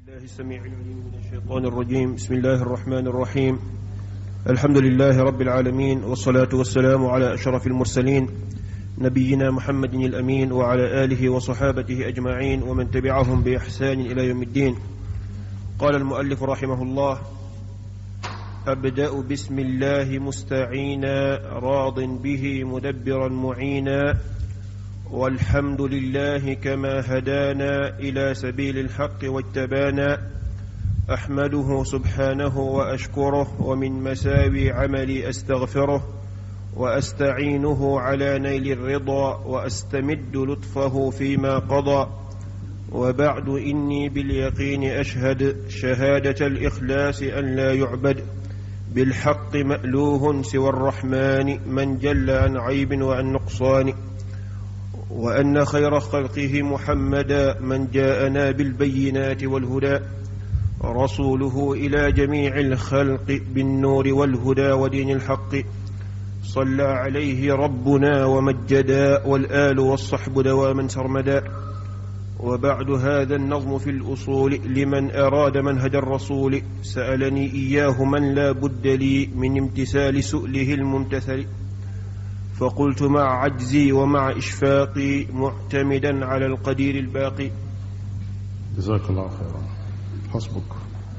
الله السميع العليم من الشيطان الرجيم بسم الله الرحمن الرحيم الحمد لله رب العالمين والصلاة والسلام على أشرف المرسلين نبينا محمد الأمين وعلى آله وصحابته أجمعين ومن تبعهم بإحسان إلى يوم الدين قال المؤلف رحمه الله أبدأ بسم الله مستعينا راض به مدبرا معينا والحمد لله كما هدانا الى سبيل الحق واجتبانا احمده سبحانه واشكره ومن مساوي عملي استغفره واستعينه على نيل الرضا واستمد لطفه فيما قضى وبعد اني باليقين اشهد شهاده الاخلاص ان لا يعبد بالحق مالوه سوى الرحمن من جل عن عيب وعن نقصان وان خير خلقه محمدا من جاءنا بالبينات والهدى رسوله الى جميع الخلق بالنور والهدى ودين الحق صلى عليه ربنا ومجدا والال والصحب دواما سرمدا وبعد هذا النظم في الاصول لمن اراد منهج الرسول سالني اياه من لا بد لي من امتثال سؤله الممتثل فقلت مع عجزي ومع إشفاقي معتمدا على القدير الباقي جزاك الله خيرا حسبك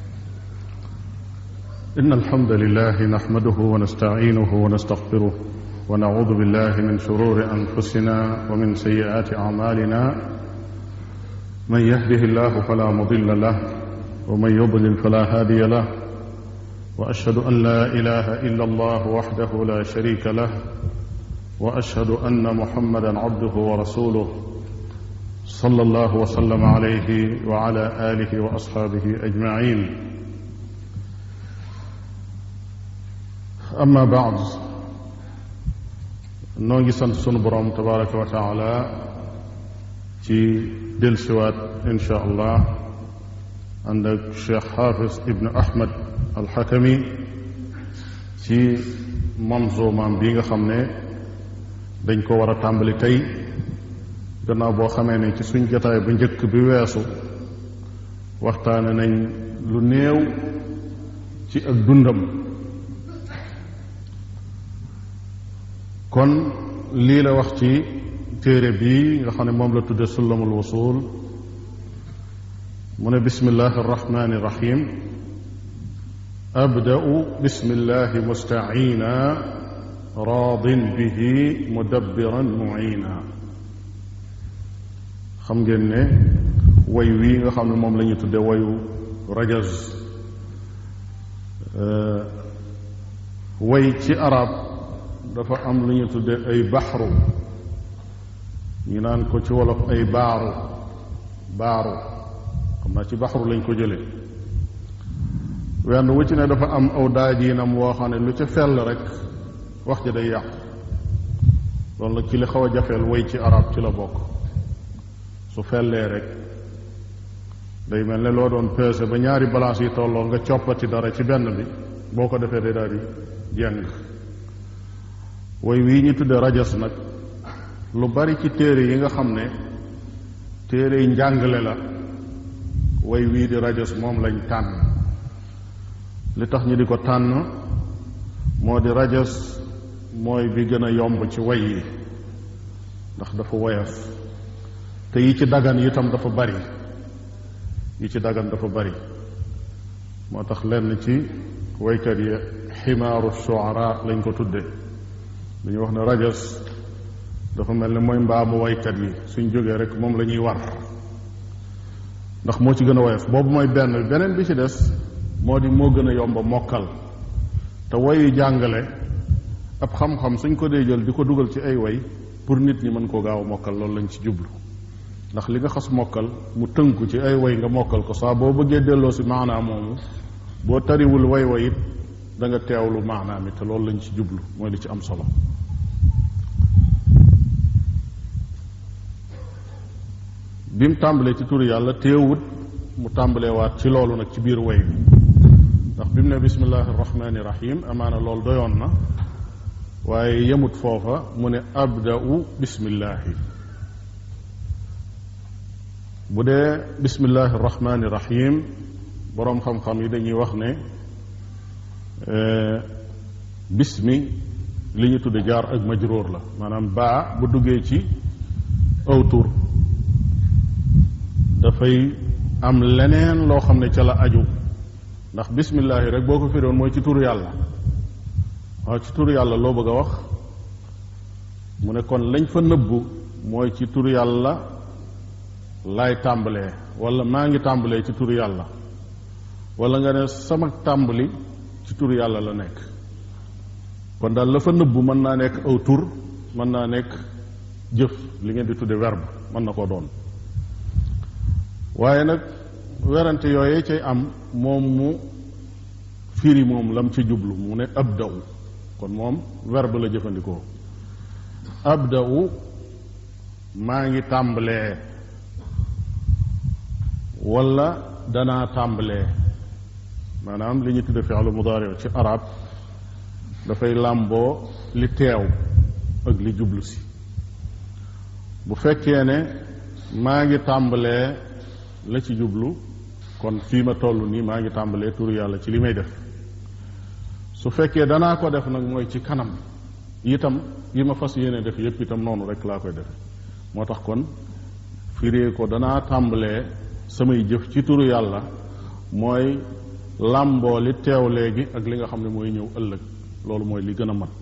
إن الحمد لله نحمده ونستعينه ونستغفره ونعوذ بالله من شرور أنفسنا ومن سيئات أعمالنا من يهده الله فلا مضل له ومن يضلل فلا هادي له وأشهد أن لا إله إلا الله وحده لا شريك له واشهد ان محمدا عبده ورسوله صلى الله وسلم عليه وعلى اله واصحابه اجمعين اما بعد noo ngi sant sunu borom tabaraka wa taala ci delsiwaat insha allah ànd ak cheikh xaafis ibnu ahmad alxakami ci manzumaam bi nga xam ne dañ ko war a tàmbali tey gannaaw boo xamee ne ci suñ jotaay bu njëkk bi weesu waxtaane nañ lu néew ci ak dundam kon lii la wax ci téere bii nga xam ne moom la tudde sullamul wusul mu ne bismillahi arrahmani irrahim abda'u bismillahi mustaina raadin bihi mudabbiran muina xam ngeen ne way wii nga xam ne moom la ñu tudde wayu rajaz way ci arab dafa am lu ñu tudde ay baxru ñu naan ko ci wolof ay baaru baaru xam naa ci baxru lañ ko jële wenn wu ci ne dafa am aw daajiinam woo xam ne lu ca fell rek wax ja day yàqu loolu nag ci li xaw a jafeel way ci arab ci la bokk su fellee rek day mel ne loo doon peese ba ñaari balance yi tolloo nga coppati dara ci benn bi boo ko defee day daal di jeng way wii ñu tudde rajas nag lu bari ci téere yi nga xam ne téere yi njàngale la way wii di rajas moom lañ tànn li tax ñu di ko tànn moo di rajas mooy bi gën a yomb ci way yi ndax dafa woyof te yi ci dagan itam dafa bari yi ci dagan dafa bari moo tax lenn ci waykat yi ximaaru shuara lañ ko tudde dañuy wax ne rajas dafa mel ne mooy mbaamu waykat yi suñ jógee rek moom la ñuy war ndax moo ci gën a woyof boobu mooy benn beneen bi ci des moo di moo gën a yomb mokkal te wayu jàngale ab xam-xam suñ ko dee jël di ko dugal ci ay way pour nit ñi mën koo gaaw a mokkal loolu lañ ci jublu ndax li nga xas mokkal mu tënku ci ay way nga mokkal ko saa boo bëggee delloo si maanaam moomu boo tariwul way way it da nga teewlu maanaam it te loolu lañ ci jublu mooy li ci am solo bi mu tàmbalee ci turu yàlla teewut mu tàmbalee waat ci loolu nag ci biir way bi ndax bi mu ne bismillahi rahmani rahim amaana loolu doyoon na waaye yemut foofa mu ne abda'u bismillahi bu dee bismillahi rahmaani rahim boroom xam-xam yi dañuy wax ne bismi li ñu tudde jaar ak majróor la maanaam baa bu duggee ci aw tur dafay am leneen loo xam ne ca la aju ndax bismillahi rek boo ko firoon mooy ci turu yàlla waaw ci turu yàlla loo bëgg a wax mu ne kon lañ fa nëbbu mooy ci turu yàlla laay tàmbalee wala maa ngi tàmbalee ci turu yàlla wala nga ne sama tàmbali ci turu yàlla la nekk kon daal la fa nëbbu mën naa nekk aw tur mën naa nekk jëf li ngeen di tudde verbe mën na koo doon waaye nag werante yooyee cay am moom mu firi moom lam ci jublu mu ne abda'u kon moom verbe la jëfandikoo abda'u maa ngi tàmbalee wala danaa tàmbalee maanaam li ñu tudde fi'lu mudaari ci arab dafay làmboo li teew ak li jublu si bu fekkee ne maa ngi tàmbalee la ci jublu kon fii ma toll nii maa ngi tàmbalee turu yàlla ci li may def su fekkee danaa ko def nag mooy ci kanam itam yi ma fas yéene def yépp itam noonu rek laa koy defe moo tax kon firee ko danaa tàmbalee samay jëf ci turu yàlla mooy làmboo li teew léegi ak li nga xam ne mooy ñëw ëllëg loolu mooy li gën a mat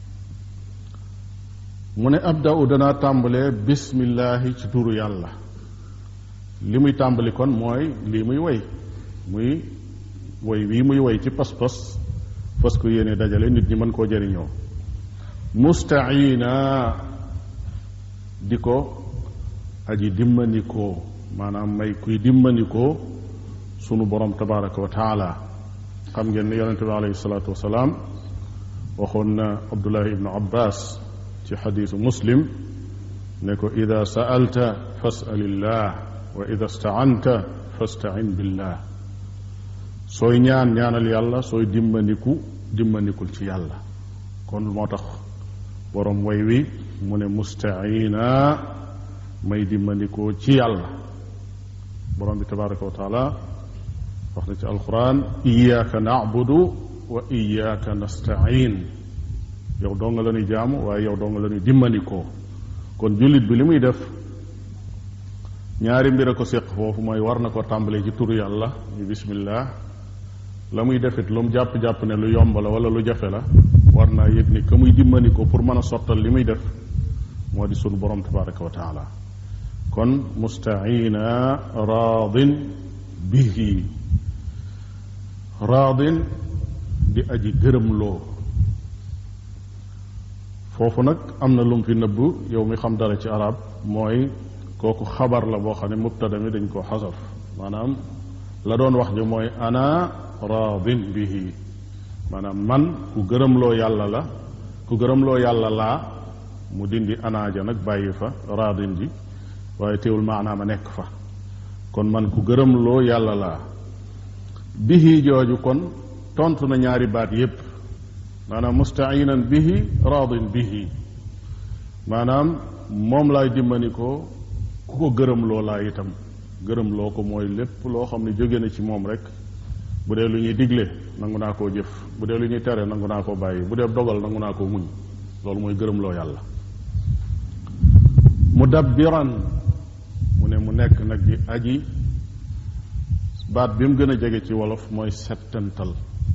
mu ne abda'u danaa tàmbalee bismillaahi ci turu yàlla li muy tàmbali kon mooy lii muy woy muy woy wii muy woy ci pas-pas fas ko yéene dajale nit ñi mën koo jëriñoo mustaina di ko aji dimmandikoo maanaam may kuy dimmandikoo sunu borom tabaraka wa taala xam ngeen ne yonente bi alayhi salaatu wasalaam waxoon na abdullahi ibnu abbas ci xadiisu muslim ne ko ida sa'alta fas'alillah wa ida staanta fastain billah sooy ñaan ñaanal yàlla sooy dimbandiku dimbandikul ci yàlla kon moo tax borom way wi mu ne mustaina may dimbandikoo ci yàlla borom bi tabaraka wa taala wax na ci alquran iyaaka nacbudu wa iyaaka nastain yow doo nga la ñuy jaamu waaye yow doo nga la ñuy dimbandikoo kon jullit bi li muy def ñaari mbir a ko séq foofu mooy war na ko tàmbalee ci turu yàlla ñu bismillah la muy defit lu mu jàpp-jàpp ne lu yomb la wala lu jafe la war naa yëg ni ka muy dimbali ko pour mën a sottal li muy def moo di sunu borom tabaraka wa taala kon mustaina raadin bihi raadin di aji gërëmloo foofu nag am na lum fi nëbb yow mi xam dara ci arab mooy kooku xabar la boo xam ne mubtada mi dañ koo xasaf maanaam la doon wax ji mooy ana raadin bihi maanaam man ku gërëmloo yàlla la ku gërëmloo yàlla laa mu dindi anaaja nag bàyyi fa raadin ji waaye teewul maanaam a nekk fa kon man ku gërëmloo yàlla laa bihi jooju kon tontu na ñaari baat yépp maanaam mustainan bihi raadin bihi maanaam moom laay dimbani ko ku ko gërëmloo laa itam gërëmloo ko mooy lépp loo xam ne jóge na ci moom rek bu dee lu ñuy digle nangu naa koo jëf bu dee lu ñuy tere nangu naa koo bàyyi bu dee dogal nangu naa koo muñ loolu mooy gërëmloo yàlla mudabbiran mu ne mu nekk nag di aji baat bi mu gën a jege ci wolof mooy settantal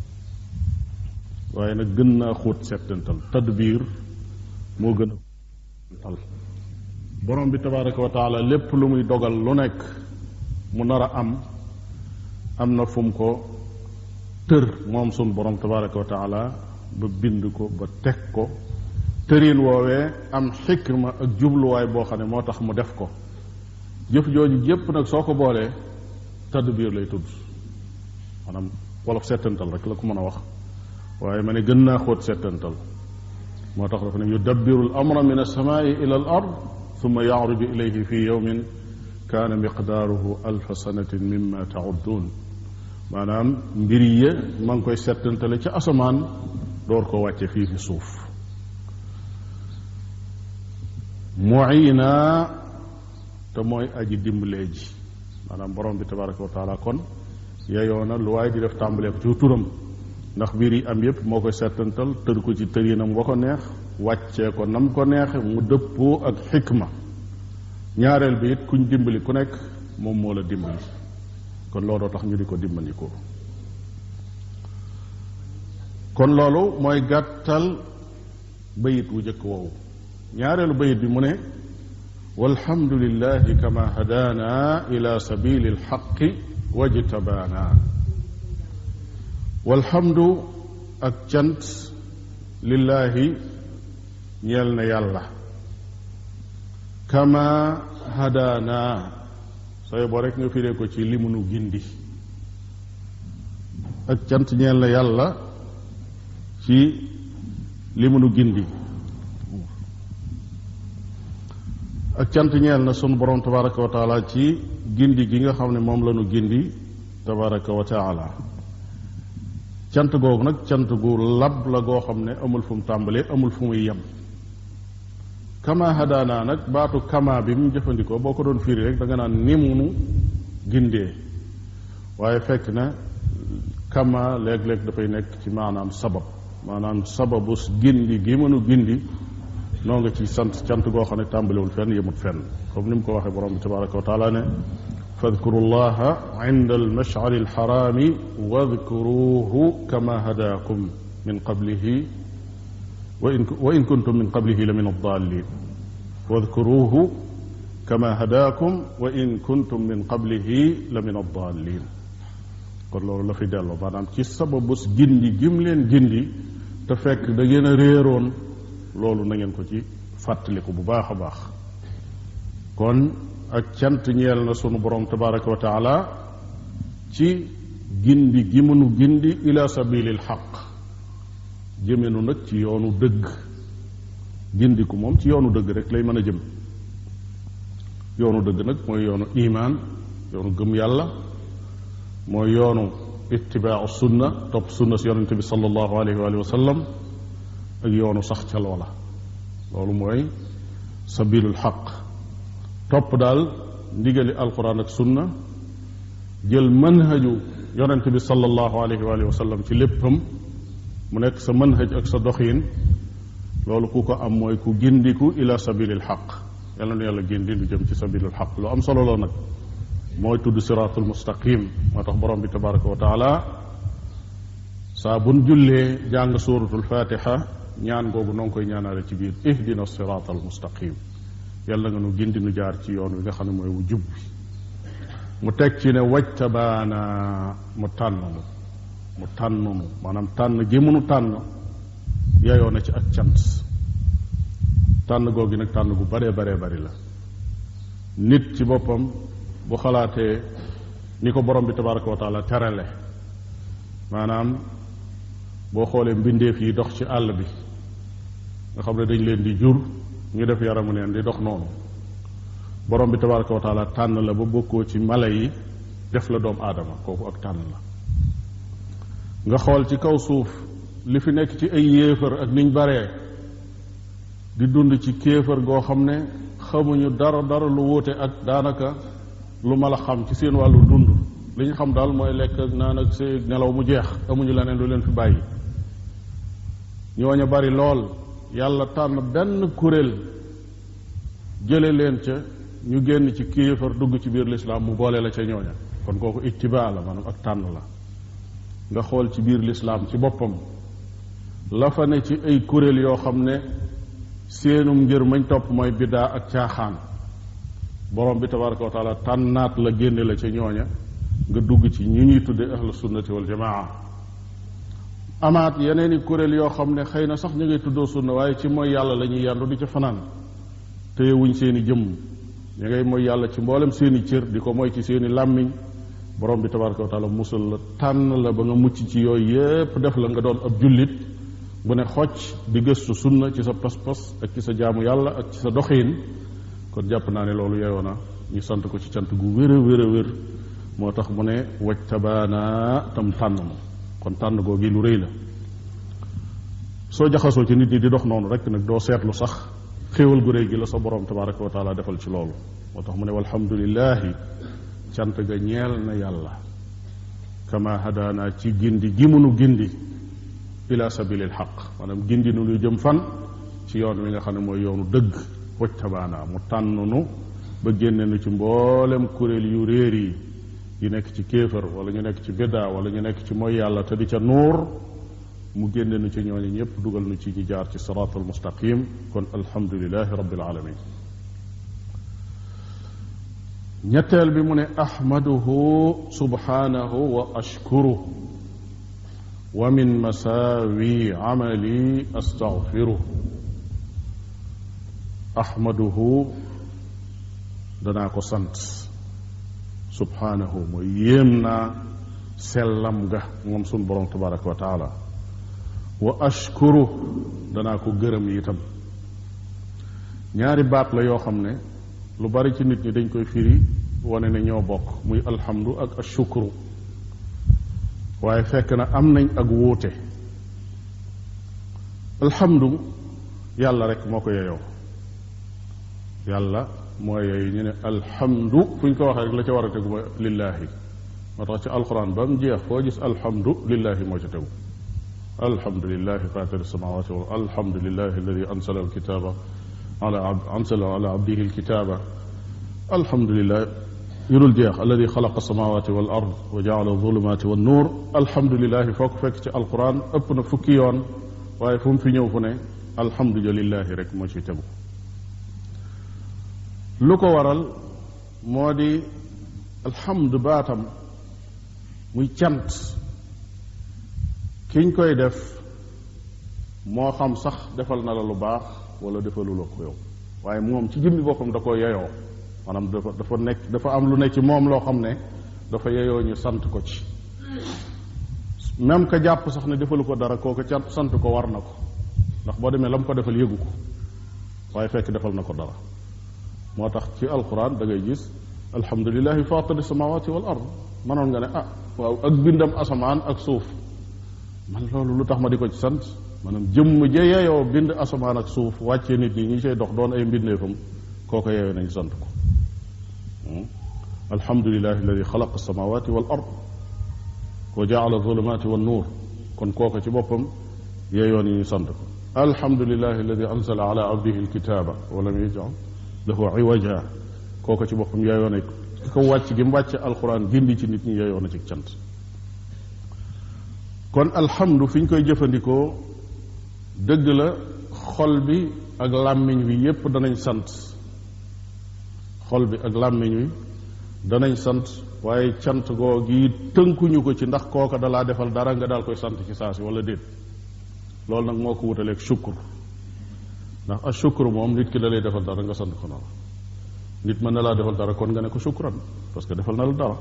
waaye nag gën naa xóot settantal tadbiir moo gën a tal borom bi tabaraka wa taala lépp lu muy dogal lu nekk mu nar a am am na fu mu ko tër moom sun borom tabaraka wa taala ba bind ko ba teg ko tëriin woowee am xikma ak jubluwaay boo xam ne moo tax mu def ko jëf jooju jépp nag soo ko boolee tadbiir lay tudd maanaam wolof settantal rek la ko mën a wax waaye ma ne gën naa xóot settantal moo tax dafa ne yudabbiru al amra min alsamaai ila al ard thumma yaaruju ilayhi fi yawmin kaana miqdaaruhu alfa sanatin mimma taudduun maanaam mbir yi ma ngi koy settantale ca asamaan door ko wàcce fii fi suuf muina te mooy aji dimbalee ji maanaam borom bi tabaraka wa taala kon yeyoo na lu waaye di def tàmbalee ko ci turam ndax biir yi am yépp moo koy settantal tër ko ci tërinam wa ko neex wàccee ko nam ko neexe mu dëppoo ak xikma ñaareel bi it kuñ dimbali ku nekk moom moo la dimbali kon looloo tax ñu di ko dimbandikoo kon loolu mooy gàttal bayit wu jëkk woowu ñaareelu bayit bi mu ne walhamdulillahi kama hadaana ila sabili alxaqi wajtabaana walhamdu ak cant lillaahi ñeel na yàlla kama hadaana sooy boo rek nga firee ko ci li munu gindi ak cant ñeel na yàlla ci li munu gindi ak cant ñeel na sunu borom tabaraka wa taala ci gindi gi nga xam ne moom la nu gindi tabaraka wa taala cant googu nag cant gu lab la goo xam ne amul fu mu tàmbalee amul fu muy yem kama hadaana nag baatu kama bi mu jëfandikoo boo ko doon firi rek da nga naan ni munu gindee waaye fekk na kama léeg-léeg dafay nekk ci maanaam sabab maanaam sababu gindi gi mënu gindi noo nga ci sant cant goo xam ne tàmbalewul fenn yemut fenn comme ni mu ko waxee borom bi tabaraka wa taala ne fadkuru llaha inda almashcari alxaraami wadkuruhu kama hadaakum min qablihi wa in wa in kuntum min qablihi la min addaalin wadkuruhu kama hadaakum wa in kuntum min qablihi la min addaalin kon loolu la fi delloo maanaam ci sababus gindi gim leen gindi te fekk da ngeen a réeroon loolu na ngeen ko ci fàttaliku bu baax a baax kon ak cant ñeel na sunu borom tabaraka wa taala ci gindi gi mënu gindi ila sabilil xaq jëmenu nag ci yoonu dëgg gindiku moom ci yoonu dëgg rek lay mën a jëm yoonu dëgg nag mooy yoonu imaan yoonu gëm yàlla mooy yoonu ittibaau sunna topp sunna si yonente bi sallallahu alayhi wa sallam ak yoonu sax ca loola loolu mooy sabilul xaq topp daal ndigali alquran ak sunna jël manhaju yonente bi sallallahu alayhi wa sallam ci léppam mu nekk sa manhaj ak sa doxiin loolu ku ko am mooy ku gindiku ila sabilil xaq yàlla na yàlla gindi lu jëm ci sabilul xaq lu am solo la nag mooy tudd siraatul mustaqim moo tax borom bi tabaraka wa taala saa buñ jullee jàng suuratul fatiha ñaan googu noo ngi koy ñaanaale ci biir ihdina siraat al mustaqim yàlla nga nu gindi nu jaar ci yoon wi nga xam ne mooy wu jub bi mu teg ci ne wajtabaana mu tànn nu mu tànn nu maanaam tànn gi munu tànn yeyoo na ci ak cant tànn googu nag tànn gu baree baree bari la nit ci boppam bu xalaatee ni ko borom bi tabaraka wa taala terale maanaam boo xoolee mbindeef yi dox ci àll bi nga xam ne dañ leen di jur ñu def yaramu neen di dox noonu borom bi tabaraka wa taala tànn la ba bokkoo ci mala yi def la doomu aadama kooku ak tànn la nga xool ci kaw suuf li fi nekk ci ay yéefar ak niñ baree di dund ci kéefar goo xam ne xamuñu dara dara lu wuute ak daanaka lu ma la xam ci seen wàllu dund li ñu xam daal mooy lekk ak naan ak see nelaw mu jeex amuñu leneen lu leen fi bàyyi ñooña bari lool yàlla tànn benn kuréel jële leen ca ñu génn ci kéefar dugg ci biir lislaam mu boole la ca ñooña kon kooku ittibaa la maanaam ak tànn la nga xool ci biir lislaam ci boppam la fa ne ci ay kuréel yoo xam ne seenum ngir mañ topp mooy biddaa ak caaxaan borom bi tabaraka wa taala tànnaat la génne la ca ñooña nga dugg ci ñu ñuy tudde ahlu sunnati wal jamaa amaat yeneen i kuréel yoo xam ne xëy na sax ñu ngay tuddoo sunna waaye ci mooy yàlla la ñuy yandu di ca fanaan téye wuñ seen i jëmm ñu ngay mooy yàlla ci mboolem seen i cër di ko mooy ci seen i làmmiñ borom bi tabaraka wa taala musal la tànn la ba nga mucc ci yooyu yépp def la nga doon ab jullit bu ne xocc di gëstu sunna ci sa pas-pas ak ci sa jaamu yàlla ak ci sa doxiin kon jàpp naa ne loolu yeyoo na ñu sant ko ci cant gu wér a wér a wér moo tax mu ne wajtabaana tam tànn ma kon tànn googi lu rëy la soo jaxasoo ci nit ñi di dox noonu rek nag doo seetlu sax xéewal gu réy gi la sa borom tabaraka wa taala defal ci loolu moo tax mu ne walhamdulillahi cant ga ñeel na yàlla kama hadaana ci gindi gi munu gindi ila sabilil xaq maanaam gindi nu lu jëm fan ci yoon wi nga xam ne mooy yoonu dëgg wajtabaana mu tànn nu ba génne nu ci mboolem kuréel yu réer yi yi nekk ci kéefër wala ñu nekk ci biddaa wala ñu nekk ci mooy yàlla te di ca nuur mu génne nu ci ñooñu ñëpp dugal nu ci ñi jaar ci siraatul mustaqim kon alhamdulilahi rabbil alamin ñetteel bi mu ne ahmaduhu subhanahu wa ashkuruh wa min masaawi amali astaghfiruh ahmaduhu danaa ko sant subhanahu mooy yéem naa sellam ga moom sun borom tabaraka wa taala wa ashkuru danaa ko gërëm itam ñaari baat la yoo xam ne lu bari ci nit ñi dañ koy firi wane ne ñoo bokk muy alhamdu ak ashukru waaye fekk na am nañ ak wuute alhamdu yàlla rek moo ko yeyoo yàlla mooy yooyu ñu ne alhamdu fu ñu ko waxee rek la ca war a tegu mooy lillaahi moo tax ci alquran ba mu jeex foo gis alhamdu lillaahi moo ca tegu alhamdulilahi fatiri samawati wal alhamdulilahi alladi ansala alkitaba ala ansala ala abdihi alkitaba alhamdulilah yurul jeex alladi xalaqa samawati wal ard wa jaala zulumati wan nuur alhamdulilahi foo ko fekk ci alquran ëpp na fukki yoon waaye fu mu fi ñëw fu ne alhamdulilahi rek moo ci tegu lu ko waral moo di alhamdu baatam muy cant kiñ koy def moo xam sax defal na la lu baax wala defalu la ko yow waaye moom ci jëmmi boppam da ko yeyoo maanaam dafa dafa nekk dafa am lu nekk ci moom loo xam ne dafa yeyoo ñu sant ko ci même que jàpp sax ne defalu ko dara kooku cant sant ko war na ko ndax boo demee la mu ko defal yëgu ko waaye fekk defal na ko dara moo tax ci alquran da ngay gis alhamdulilahi fatiri samawati wal ard manoon nga ne ah waaw ak bindam asamaan ak suuf man loolu lu tax ma di ko ci sant maanaam jëmm ja yeyoo bind asamaan ak suuf wàccee nit ñi ñi cay dox doon ay mbindeefam kooko yeyoo nañ sant ko alhamdulilahi alladi xalaqa samawati wal ard wa jaala zulumati wan nuur kon kooko ci boppam yeyoo ni ñu sant ko alhamdulilahi alladi anzala ala abdihi alkitaba wa lam yajal lahu iwaja kooko ci boppam yeyoo na ko wàcc gi mu wàcce alquran gindi ci nit ñi yeyoo na ci cant kon alhamdu fi ñu koy jëfandikoo dëgg la xol bi ak làmmiñ wi yépp danañ sant xol bi ak làmmiñ wi danañ sant waaye cant goo gi tënkuñu ko ci ndax kooka dalaa defal dara nga daal koy sant ci saa si wala déet loolu nag moo ko wutaleeg sukkur ndax a sukkur moom nit ki da lay defal dara nga sant ko noonu nit mën na laa defal dara kon nga ne ko sukkuran parce que defal na la dara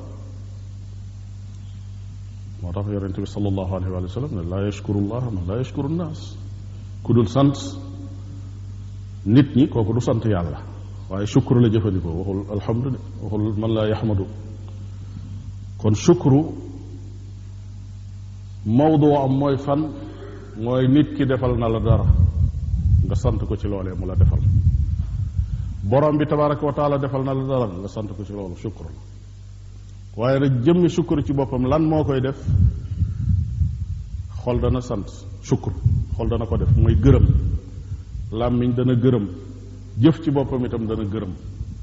moo tax yonente bi sallallahu alayhi wa sallam ne laa yashkuru llah man laa yashkuru nnaas ku dul sant nit ñi kooku du sant yàlla waaye shukru la jëfandikoo waxul alhamdu de waxul man laa yaxmadu kon shukru mawdu am mooy fan mooy nit ki defal na la dara nga sant ko ci loolee mu la defal borom bi tabaraka wa taala defal na la dara nga sant ko ci loolu shukru la waaye nag jëmmi sukkur ci boppam lan moo koy def xol dana sant sukkur xol dana ko def mooy gërëm làmmiñ dana gërëm jëf ci boppam itam dana gërëm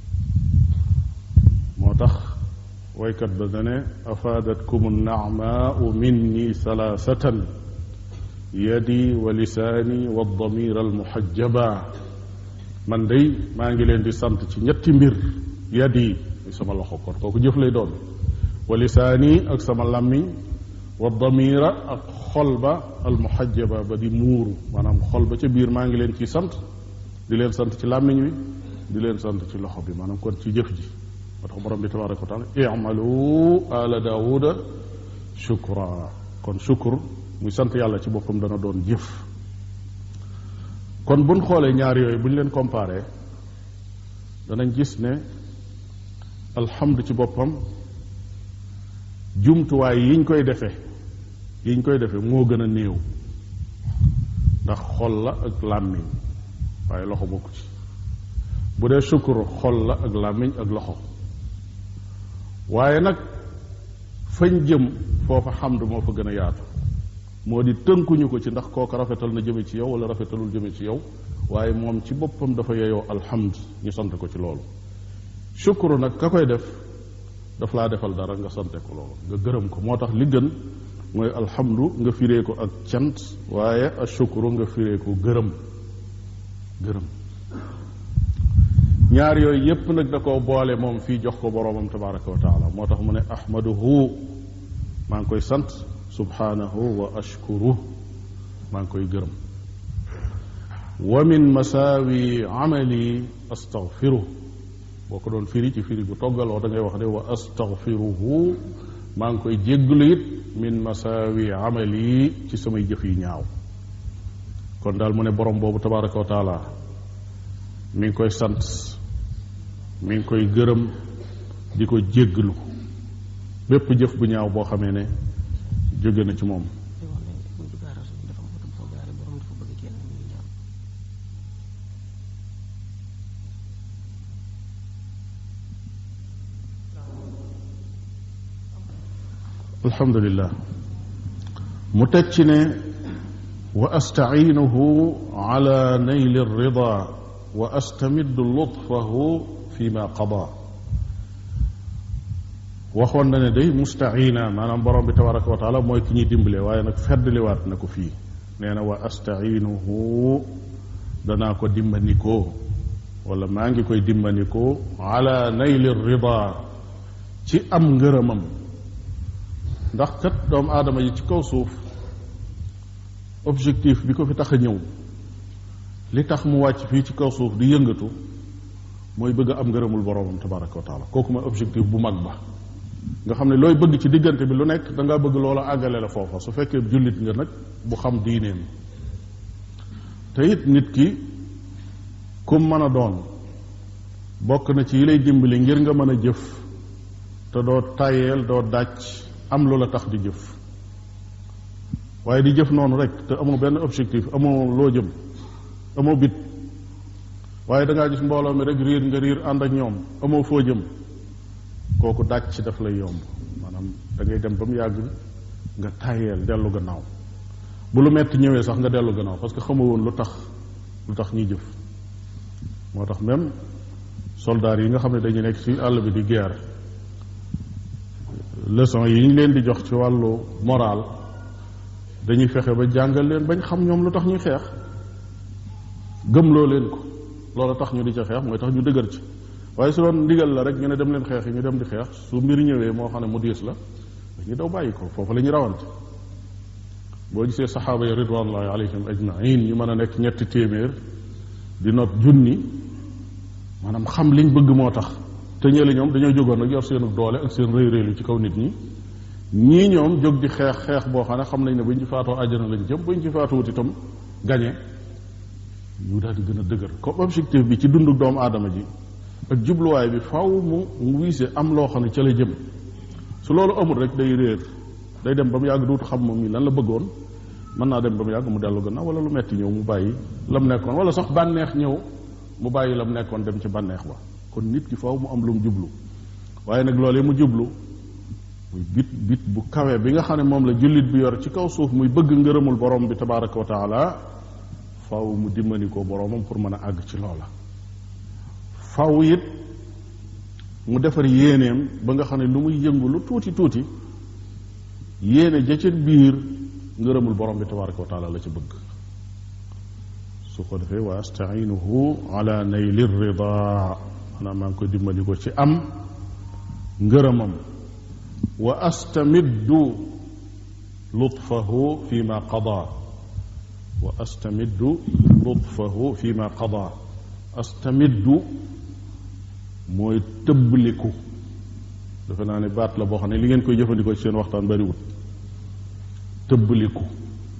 moo tax waykat ba dane afaadatkum nnaamaau minni salaasatan yadi wa lisaani wa damir almuhajjaba man day maa ngi leen di sant ci ñetti mbir yadi sama loxo kon kooku jëf lay doon wa lisaani ak sama làmmiñ wa damira ak xol ba almuhajjaba ba di muuru maanaam xol ba ca biir maa ngi leen ciy sant di leen sant ci làmmiñ wi di leen sant ci loxo bi maanaam kon ci jëf ji moo tax borom bi tabaraka wa taala imalu ala daawuda shukra kon shukur muy sant yàlla ci boppam dana doon jëf kon buñ xoolee ñaar yooyu bu ñu leen comparé danañ gis ne alhamdu ci boppam jumtuwaay yiñ koy defee yiñ koy defee moo gën a néew ndax xol la ak làmmiñ waaye loxo bokku ci bu dee sukkur xol la ak làmmiñ ak loxo waaye nag fañ jëm foofa xamdu moo fa gën a yaatu moo di tënkuñu ko ci ndax kooka rafetal na jëme ci yow wala rafetalul jëme ci yow waaye moom ci boppam dafa yeyoo alhamd ñu sant ko ci loolu sukuru nag ka koy def daf laa defal dara nga sante ko loolu nga gërëm ko moo tax li gën mooy alhamdu nga firee ko ak cant waaye ashukuru nga firee ko gërëm gërëm ñaar yooyu yépp nag da koo boole moom fii jox ko boroomam tabaraka wa taala moo tax mu ne ahmaduhu maa ngi koy sant subhanahu wa ashkuru maa ngi koy gërëm wa min masaawi amali astaghfiru boo ko doon firi ci firi gu toggaloo da ngay wax ne wa astaghfiruhu maa ngi koy jégglu it min masaawi amali ci samay jëf yi ñaaw kon daal mu ne borom boobu tabaraka wa taala mi ngi koy sant mi ngi koy gërëm di ko jégglu bépp jëf bu ñaaw boo xamee ne jóge na ci moom alhamdulillah mu teg ci ne wa astainuhu ala nayli rida wa astamiddu lutfahu fi ma qada waxoon na ne day mustaina maanaam borom bi tabaraka wa taala mooy ki ñuy dimbale waaye nag feddliwaat na ko fii nee na wa astainuhu danaa ko dimbandikoo wala maa ngi koy dimbandikoo ala nayli rida ci am ngërëmam ndax kat doomu aadama yi ci kaw suuf objectif bi ko fi tax a ñëw li tax mu wàcc fii ci kaw suuf di yëngatu mooy bëgg a am ngërëmul boroomam tabaraka wa taala kooku mooy objectif bu mag ba nga xam ne looy bëgg ci diggante bi lu nekk da ngaa bëgg loola àggale la foofa su fekkee jullit nga nag bu xam diineem te it nit ki kum mën a doon bokk na ci yi lay dimbali ngir nga mën a jëf te doo tàyyeel doo dàcc am lu la tax di jëf waaye di jëf noonu rek te amoo benn objectif amoo loo jëm amoo bit waaye da ngaa gis mbooloo mi rek riir nga riir ànd ak ñoom amoo foo jëm kooku dàcc daf lay yomb maanaam da ngay dem ba mu yàgg nga tàyyeel dellu gannaaw bu lu metti ñëwee sax nga dellu gannaaw parce que xamoo woon lu tax lu tax ñuy jëf moo tax même soldats yi nga xam ne dañu nekk ci àll bi di guerre leçon yi ñu leen di jox ci wàllu moral dañuy fexe ba jàngal leen bañ xam ñoom lu tax ñuy xeex gëmloo leen ko loolu tax ñu di ca xeex mooy tax ñu dëgër ci waaye su doon ndigal la rek ñu ne dem leen xeex yi ñu dem di xeex su mbir ñëwee moo xam ne mu diis la dañuy daw bàyyi ko foofu la ñuy rawante boo gisee saxaaba yi ridwanullahi alayhim ajmain ñu mën a nekk ñetti téeméer di not junni maanaam xam liñ bëgg moo tax te ñële ñoom dañoo jógoon nag yor seenu doole ak seen rëy rëylu ci kaw nit ñi ñii ñoom jóg di xeex xeex boo xam ne xam nañ ne buñ ci faatoo àjjana lañ jëm buñ ci faatuwut itam gañe ñu daal di gën a dëgër comme objectif bi ci dundu doomu aadama ji ak jubluwaay bi faw mu mu wiise am loo xam ne ca la jëm su loolu amul rek day réer day dem ba mu yàgg duutu xam moom mi lan la bëggoon mën naa dem ba mu yàgg mu dellu gannaaw wala lu metti ñëw mu bàyyi lam nekkoon wala sax bànneex ñëw mu bàyyi lam nekkoon dem ci bànneex ba kon nit ki faw mu am lu mu jublu waaye nag loolee mu jublu muy bit bit bu kawe bi nga xam ne moom la jullit bi yor ci kaw suuf muy bëgg ngërëmul borom bi tabaraka wa taala faw mu dimbali ko boromam pour mën a àgg ci loola faw it mu defar yéeneem ba nga xam ne lu muy yëngu lu tuuti tuuti yéene ja ca biir ngërëmul borom bi tabaraka wa taala la ci bëgg su ko defee wa astainuhu ala nayli rida maanaam maa ngi koy dimbali ko ci am ngërëmam wa astamiddu lutfahu fi ma qada wa astamiddu lutfahu fi ma qada astamiddu mooy tëbbliku defe naa ne baat la boo xam ne li ngeen koy jëfandikoo ci seen waxtaan bariwut tëbbliku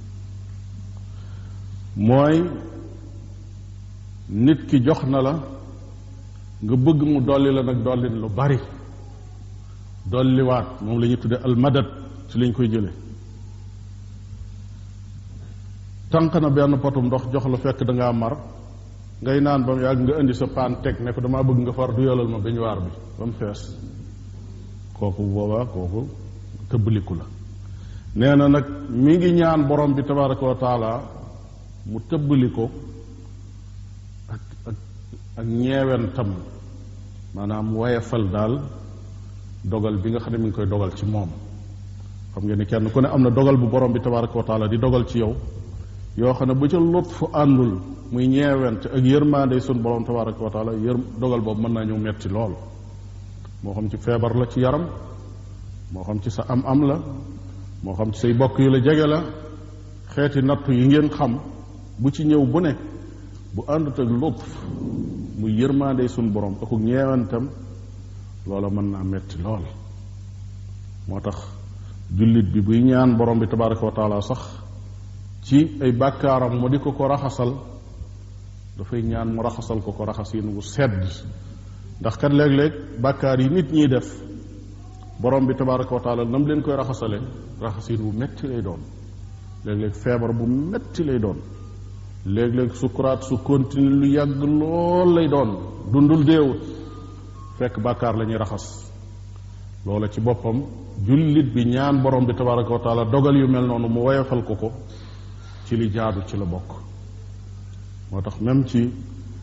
mooy nit ki jox na la nga bëgg mu dolli la nag dollin lu bari dolliwaat moom la ñuy tudde almadad ci lañ koy jële tànq na benn potum ndox jox la fekk da ngaa mar ngay naan ba mu yàgg nga indi sa paan teg ne ko damaa bëgg nga far du yolal ma beñuwaar bi ba mu fees kooku boobaa kooku tëbbaliku la nee na nag mi ngi ñaan borom bi tabaraka wa taala mu tëbbali ko ak ak ak ñeewentam maanaam wayefal daal dogal bi nga xam ne mi ngi koy dogal ci moom xam ngeen ni kenn ku ne am na dogal bu borom bi tabaraka wa taala di dogal ci yow yoo xam ne bu ca lutfu àndul muy ñeewent ak yërmaande sun borom tabaraka wa taala yër dogal boobu mën naa ñëw metti lool moo xam ci feebar la ci yaram moo xam ci sa am am la moo xam ci say bokk yu la jege la xeeti nattu yi ngeen xam bu ci ñëw bu ne bu àndut ak lutf muy yërmaande sun borom ak ñeewentam loola mën naa metti lool moo tax jullit bi buy ñaan borom bi tabaraka wa taala sax ci ay bàkkaaram mu di ko ko raxasal dafay ñaan mu raxasal ko ko raxasin wu sedd ndax kat léeg-léeg bàkkaar yi nit ñiy def borom bi tabaraka wa taala nam leen koy raxasale raxasin wu metti lay doon léeg-léeg feebar bu metti lay doon léeg-léeg sukuraat su continue lu yàgg lool lay doon dundul déewut fekk bàkkaar la ñuy raxas loola ci boppam jullit bi ñaan borom bi tabaraka wa taala dogal yu mel noonu mu woyofal ko ko ci li jaadu ci la bokk moo tax même ci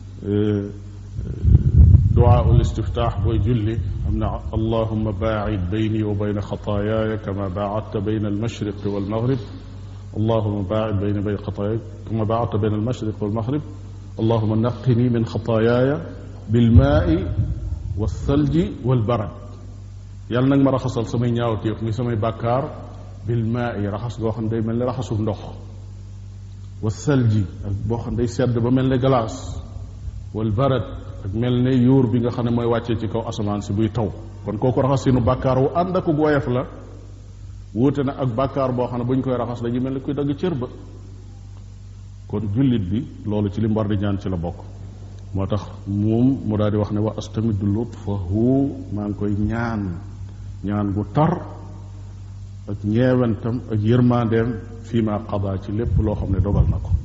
duwaa ul istiftaax booy julli am na allahuma baacid bayni wa bayna xataayaaya kama baacadta bayna almashriqi walmaghrib allahuma baacid bayni bayna xataayaaya kama baacadta bayna almashriqi walmaghrib allahuma naqini min xataayaaya bilmaai walthalji walbarad yàlla nag ma raxasal samay ñaawteef muy samay bàkkaar bilmaai raxas goo xam ne day mel ni raxasu ndox walthalji ak boo xam ne day sedd ba mel ne glace walbarad ak mel ne yuur bi nga xam ne mooy wàccee ci kaw asamaan si buy taw kon kooku raxas sinu bàkkaar wu ànd ak woyof la wuute na ak bàkkaar boo xam ne bu ñu koy raxas dañuy mel ni kuy dagg cër ba kon jullit bi loolu ci li mu war di ñaan ci la bokk moo tax moom mu daal di wax ne wa astamiddu lutfahu maa ngi koy ñaan ñaan gu tar ak ñeewentam ak yërmandeem fii ma qada ci lépp loo xam ne dogal na ko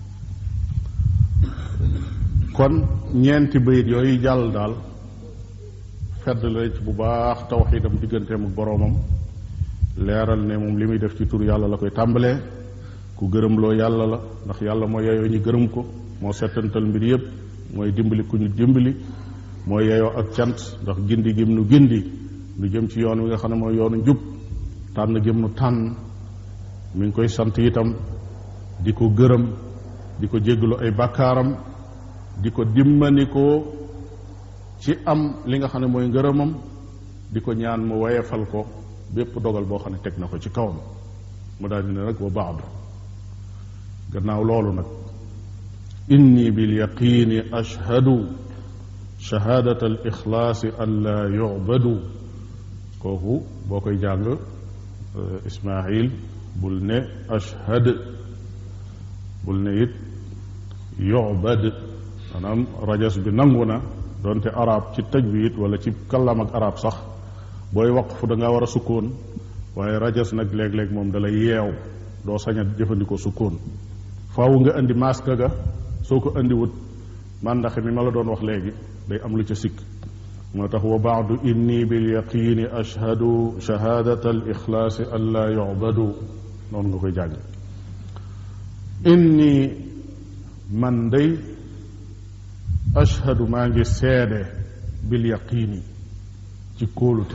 kon ñeenti bayit yooyu jàll daal fedd la ci bu baax tawxiidam digganteem ak boroomam leeral ne moom li muy def ci tur yàlla la koy tàmbalee ku gërëmloo yàlla la ndax yàlla moo yeyoo ñu gërëm ko moo settantal mbir yépp mooy dimbali ku ñu dimbali mooy yeyoo ak cant ndax gindi gim nu gindi nu jëm ci yoon wi nga xam ne mooy yoonu njub tànn gim nu tànn mi ngi koy sant itam di ko gërëm di ko jéggalu ay bàkkaaram di ko dimmanikoo ci am li nga xam ne mooy ngërëmam di ko ñaan mu wayefal ko bépp dogal boo xam ne teg na ko ci kawam mu daal di ne nag wa baadu gannaaw loolu nag inni bil yaqini ashhadu shahaadata al ixlaasi an laa yubadu kooku boo koy jàng ismail bul ne ashhad bul ne it yubad maanaam rajas bi nangu na donte arab ci tajwid wala ci kallam ak arab sax booy waqfu da nga war a sukkoon waaye rajas nag léeg-léeg moom dalay yeew doo sañ a jëfandikoo sukkoon faaw nga indi maska ga soo ko indiwut màndaxe mi ma la doon wax léegi day am lu ca sikk moo tax wa baadu inni bil yaqini ashhadu shahadata al ixlaasi an laa yubadu noonu nga koy jàng inni man day ashhadu maa ngi seede bil yaqini ci kóolute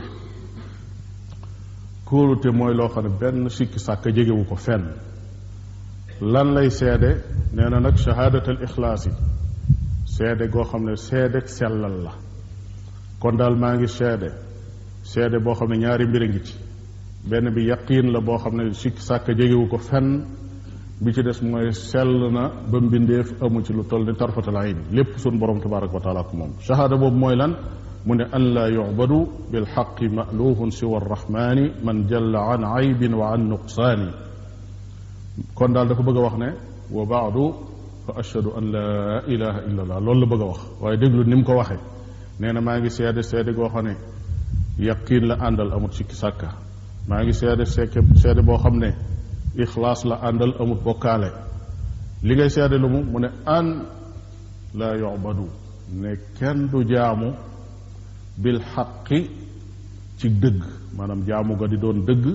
kóolute mooy loo xam ne benn sikki sàkk jegewu ko fenn lan lay seede nee na nag shahaadat al ixlaas yi seede goo xam ne seede sellal la kon daal maa ngi seede seede boo xam ne ñaari mbir a ngi ci benn bi yaqiin la boo xam ne sikki sàkk jegewu ko fenn bi ci des mooy sell na ba mbindeef amu ci lu toll ni tarfatal ayn lépp sun borom tabaraka wa taala ko moom shahaada boobu mooy lan mu ne an laa yubadu bilxaqi maluhun siwa arrahmani man jalla an aybin wa an nuqsaani kon daal dafa bëgg a wax ne wa baadu fa ashhadu an laa ilaha illa allah loolu la bëgg a wax waaye déglu ni mu ko waxee nee na maa ngi seede seede goo xam ne yaqiin la àndal amut sikki sàkka maa ngi seede seeke seede boo xam ne ixlaas la àndal amut bokkaale li ngay seede lu mu mu ne an laa yubadu ne kenn du jaamu bil xaqi ci dëgg maanaam jaamu ga di doon dëgg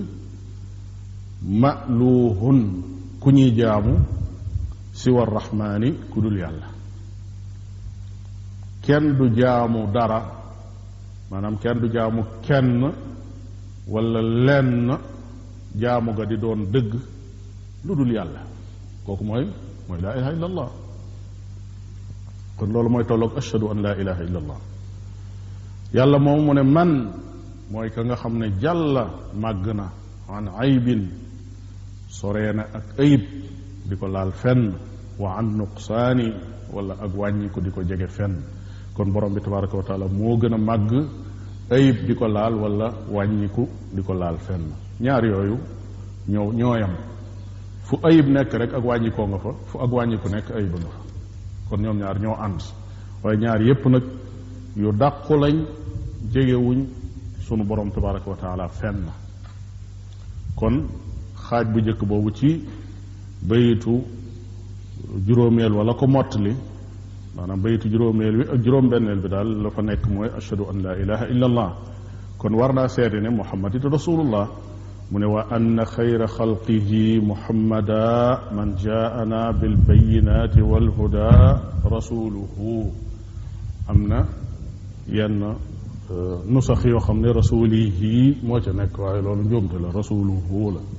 maluuhun ku ñuy jaamu siwa rahmaani ku dul yàlla kenn du jaamu dara maanaam kenn du jaamu kenn wala lenn jaamu ga di doon dëgg lu dul yàlla kooku mooy mooy laa ilaha illa allah kon loolu mooy tolloog ashhadu an laa ilaha illa allah yàlla moom mu ne man mooy ka nga xam ne jàlla màgg na an aybin soree na ak ayib di ko laal fenn wa an nuqsaani wala ak wàññi ko di ko jege fenn kon borom bi tabaraka wa taala moo gën a màgg ayib di ko laal wala wàññiku di ko laal fenn ñaar yooyu ñoo ñooyam fu ayib nekk rek ak wàññikoo nga fa fu ak wàññiku nekk ayib nga fa kon ñoom ñaar ñoo ànd waaye ñaar yépp nag yu dàqu lañ jegewuñ sunu borom tabaraka wa taala fenn kon xaaj bu njëkk boobu ci bayitu juróomeel wala ko mottali maanaam bayitu juróomeel bi ak juróom-benneel bi daal la fa nekk mooy ashhadu an la ilaha illa allah kon war naa seede ne muhammad it rasulullah mu ne wa anna xayra xalqihi muhammada man jaana bilbayinati walhuda rasuluhu am na yenn nusax yoo xam ne rasulihi moo ca nekk waaye loolu njuumte la rasuluhu la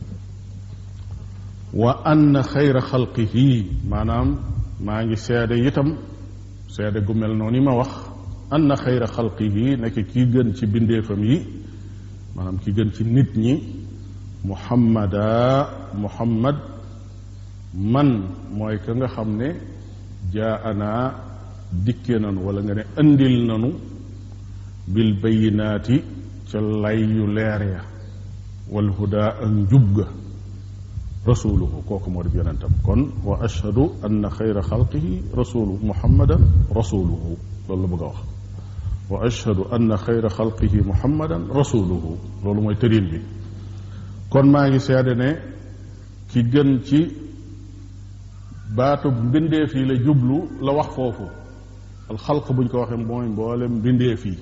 wa anna xayra xalqihi maanaam maa ngi seede itam seede gu mel noonu ma wax anna xayra xalqihi nekk kii gën ci bindeefam yi maanaam ki gën ci nit ñi muhammada muhammad man mooy ka nga xam ne jaa anaa dikke nanu wala nga ne andil nanu bil bayinaati ca lay yu leer ya wal huda ak njub ga rasuluhu kooku moo di yonentam kon wa ashhadu anna xayra xalqihi rasuluhu muhammadan rasuluhu loolu la bëgg a wax wa ashhadu anna xayra xalqihi muhammadan rasuluhu loolu mooy tërin bi kon maa ngi seede ne ki gën ci baatu mbindeef yi la jublu la wax foofu alxalq buñ ko waxee mooy mboolem mbindeef yi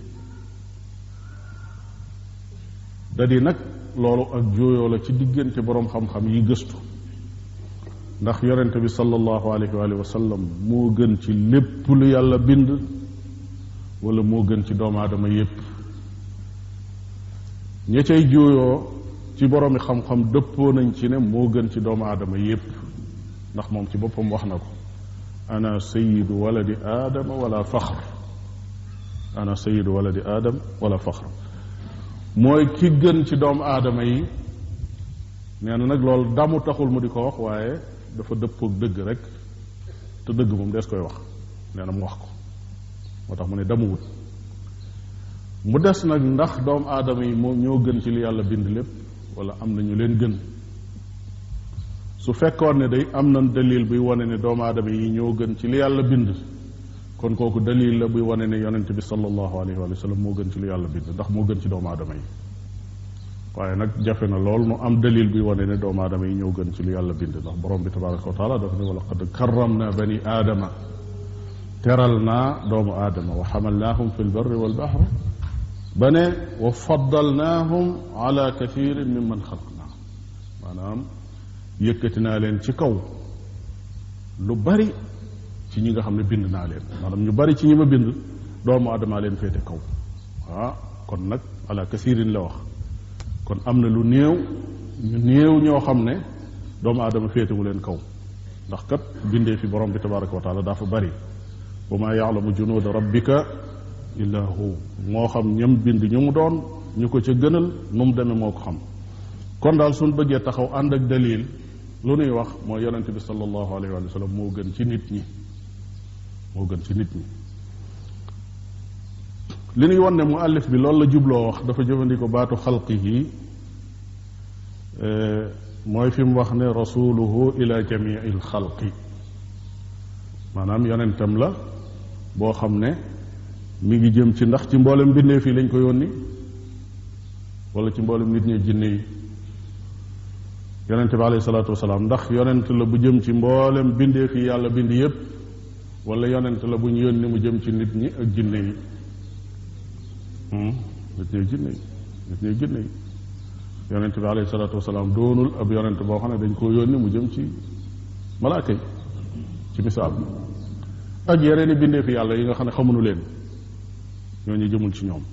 da di nag loolu ak jooyoo la ci diggante boroom xam-xam yi gëstu ndax yonente bi sallallahu alayhi wa sallam moo gën ci lépp lu yàlla bind wala moo gën ci doomu aadama yépp ña cay jooyoo ci boroomi xam-xam dëppoo nañ ci ne moo gën ci doomu aadama yépp ndax moom ci boppam wax na ko ana sayidu waladi aadama wala faxr ana sayidu waladi aadam wala faxr mooy ki gën ci doomu aadama yi nee na nag loolu damu taxul mu di ko wax waaye dafa dëppoog dëgg rek te dëgg moom des koy wax nee na mu wax ko moo tax mu ne damu wut mu des nag ndax doomu aadama yi moo ñoo gën ci li yàlla bind lépp wala am na ñu leen gën su fekkoon ne day am na dalil buy wane ne doomu aadama yi ñoo gën ci li yàlla bind kon kooku dalil la buy wane ne yonent bi sallallahu alayhi wa sallam moo gën ci li yàlla bind ndax moo gën ci doomu aadama yi waaye nag jafe na lool nu am dalil buy wane ne doomu aadama yi ñoo gën ci li yàlla bind ndax borom bi tabaraka wa taala dafa ne wa laqad karram na bani aadama teral naa doomu aadama wa xamalnaahum fi lbarri walbaxr ba ne wa faddalnaahum ala kathirin mimman xalaqna maanaam yëkkati naa leen ci kaw lu bari ci ñi nga xam ne bind naa leen maanaam ñu bari ci ñi ma bind doomu aadamaa leen féete kaw ah kon nag ala kathirin la wax kon am na lu néew ñu néew ñoo xam ne doomu aadama féetewu leen kaw ndax kat bindee fi borom bi tabaraka wa taala dafa bari wa maa yaalamu junuuda rabbika illa hu moo xam ñam bind ñu mu doon ñu ko ca gënal nu mu demee moo ko xam kon daal suñ bëggee taxaw ànd ak dalil lu nuy wax mooy yonente bi sallallahu alayhi wa sallam moo gën ci nit ñi moo gën ci nit ñi li ñuy won ne mu allif bi loolu la jubloo wax dafa jëfandikoo baatu xalqihi mooy fi mu wax ne rasuluhu ila jamii il xalqi maanaam yonentam la boo xam ne mi ngi jëm ci ndax ci mboolem mbindeef yi lañ ko yónni wala ci mboolem nit ñi jinne yi yonent bi alayhi salaatu wasalaam ndax yonent la bu jëm ci mboolem bindeef yi yàlla bind yépp wala yonent la bu ñu yónni mu jëm ci nit ñi ak jinne yi nit ñuy jinne yi nit ñuy jinne yi yonent bi alayhi salaatu wasalaam doonul ab yonent boo xam ne dañ koo yónni mu jëm ci malaaka yi ci misaal ak yeneen i bindee fi yàlla yi nga xam ne xamuñu leen ñooñu jëmul ci ñoom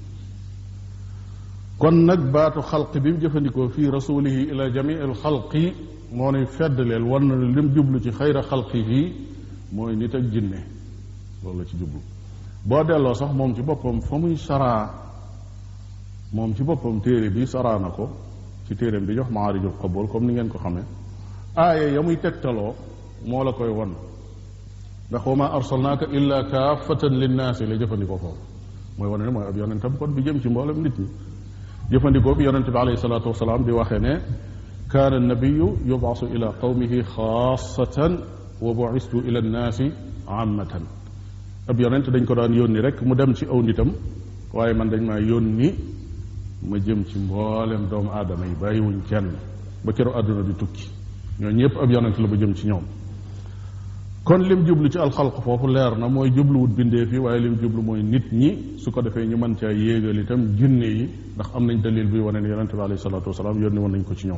kon nag baatu xalq bi mu jëfandikoo fii rasulihi ila jamii al xalqi moo nuy feddleel wan na lim jublu ci xayra xalqihi mooy nit ak jinne loolu la ci jublu boo delloo sax moom ci boppam fa muy saraa moom ci boppam téere bi saraa na ko ci téereem bi jox maarijul qabul comme ni ngeen ko xamee aaya ya muy tegtaloo moo la koy won ndax wa ma arsalnaaka illa kaafatan linnaasi la jëfandikoo foofu mooy wane ne mooy ab yonentam kon bi jëm ci mboolem nit ñi jëfandikoo bi yonente bi alayhi salaatu wasalaam di waxee ne kaana nabiyu yubaasu ila qawmihi xaasatan wa buistu ila nnaasi ammatan ab yonent dañ ko daan yónni rek mu dem ci aw nitam waaye man dañ maa yónni ma jëm ci mboolem doomu aadama yi bàyyiwuñ kenn ba keroog àdduna di tukki ñoo ñëpp ab yonent la ba jëm ci ñoom kon lim jublu ci alxalq foofu leer na mooy jubluwut bindee fi waaye lim jublu mooy nit ñi su ko defee ñu mën caa yéegal itam jinne yi ndax am nañ dalil bi wane ne yonente bi alayhi salaatu wasalaam yónni woon nañ ko ci ñoom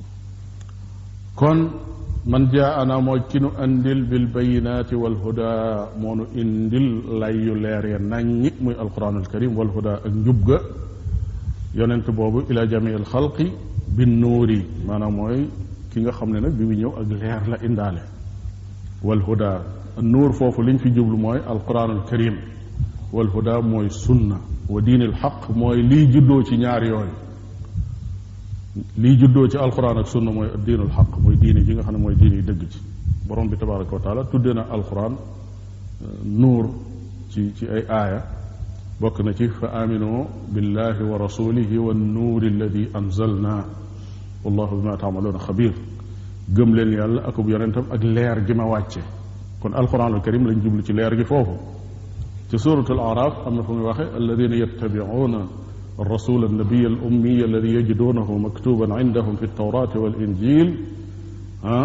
kon man jaa ana mooy ki nu andil bil bayinaati wal huda moo nu indil lay yu leer ya naññi muy alquran al karim wal huda ak njub ga yonent boobu ila jami al xalqi bin nuuri maanaam mooy ki nga xam ne nag bi mu ñëw ak leer la indaale wal huda nuur foofu liñ fi jublu mooy alquran al karim wal huda mooy sunna wa diin al xaq mooy lii juddoo ci ñaar yooyu lii juddoo ci alquran ak sunna mooy diinul xaq mooy diine ji nga xam ne mooy diine yi dëgg ci borom bi tabaraka wa taala tudde na alquran nuur ci ci ay aaya bokk na ci fa aminu billahi wa rasulihi wa nuuri alladi anzalna wallahu bima taamaluuna xabir gëm leen yàlla akub yonentam ak leer gi ma wàcce kon alquran al karim lañ jublu ci leer gi foofu ci suratul araf am na fu muy waxe alladina yattabicuuna الرسول النبي الأمي الذي يجدونه مكتوبا عندهم في التوراة والإنجيل ها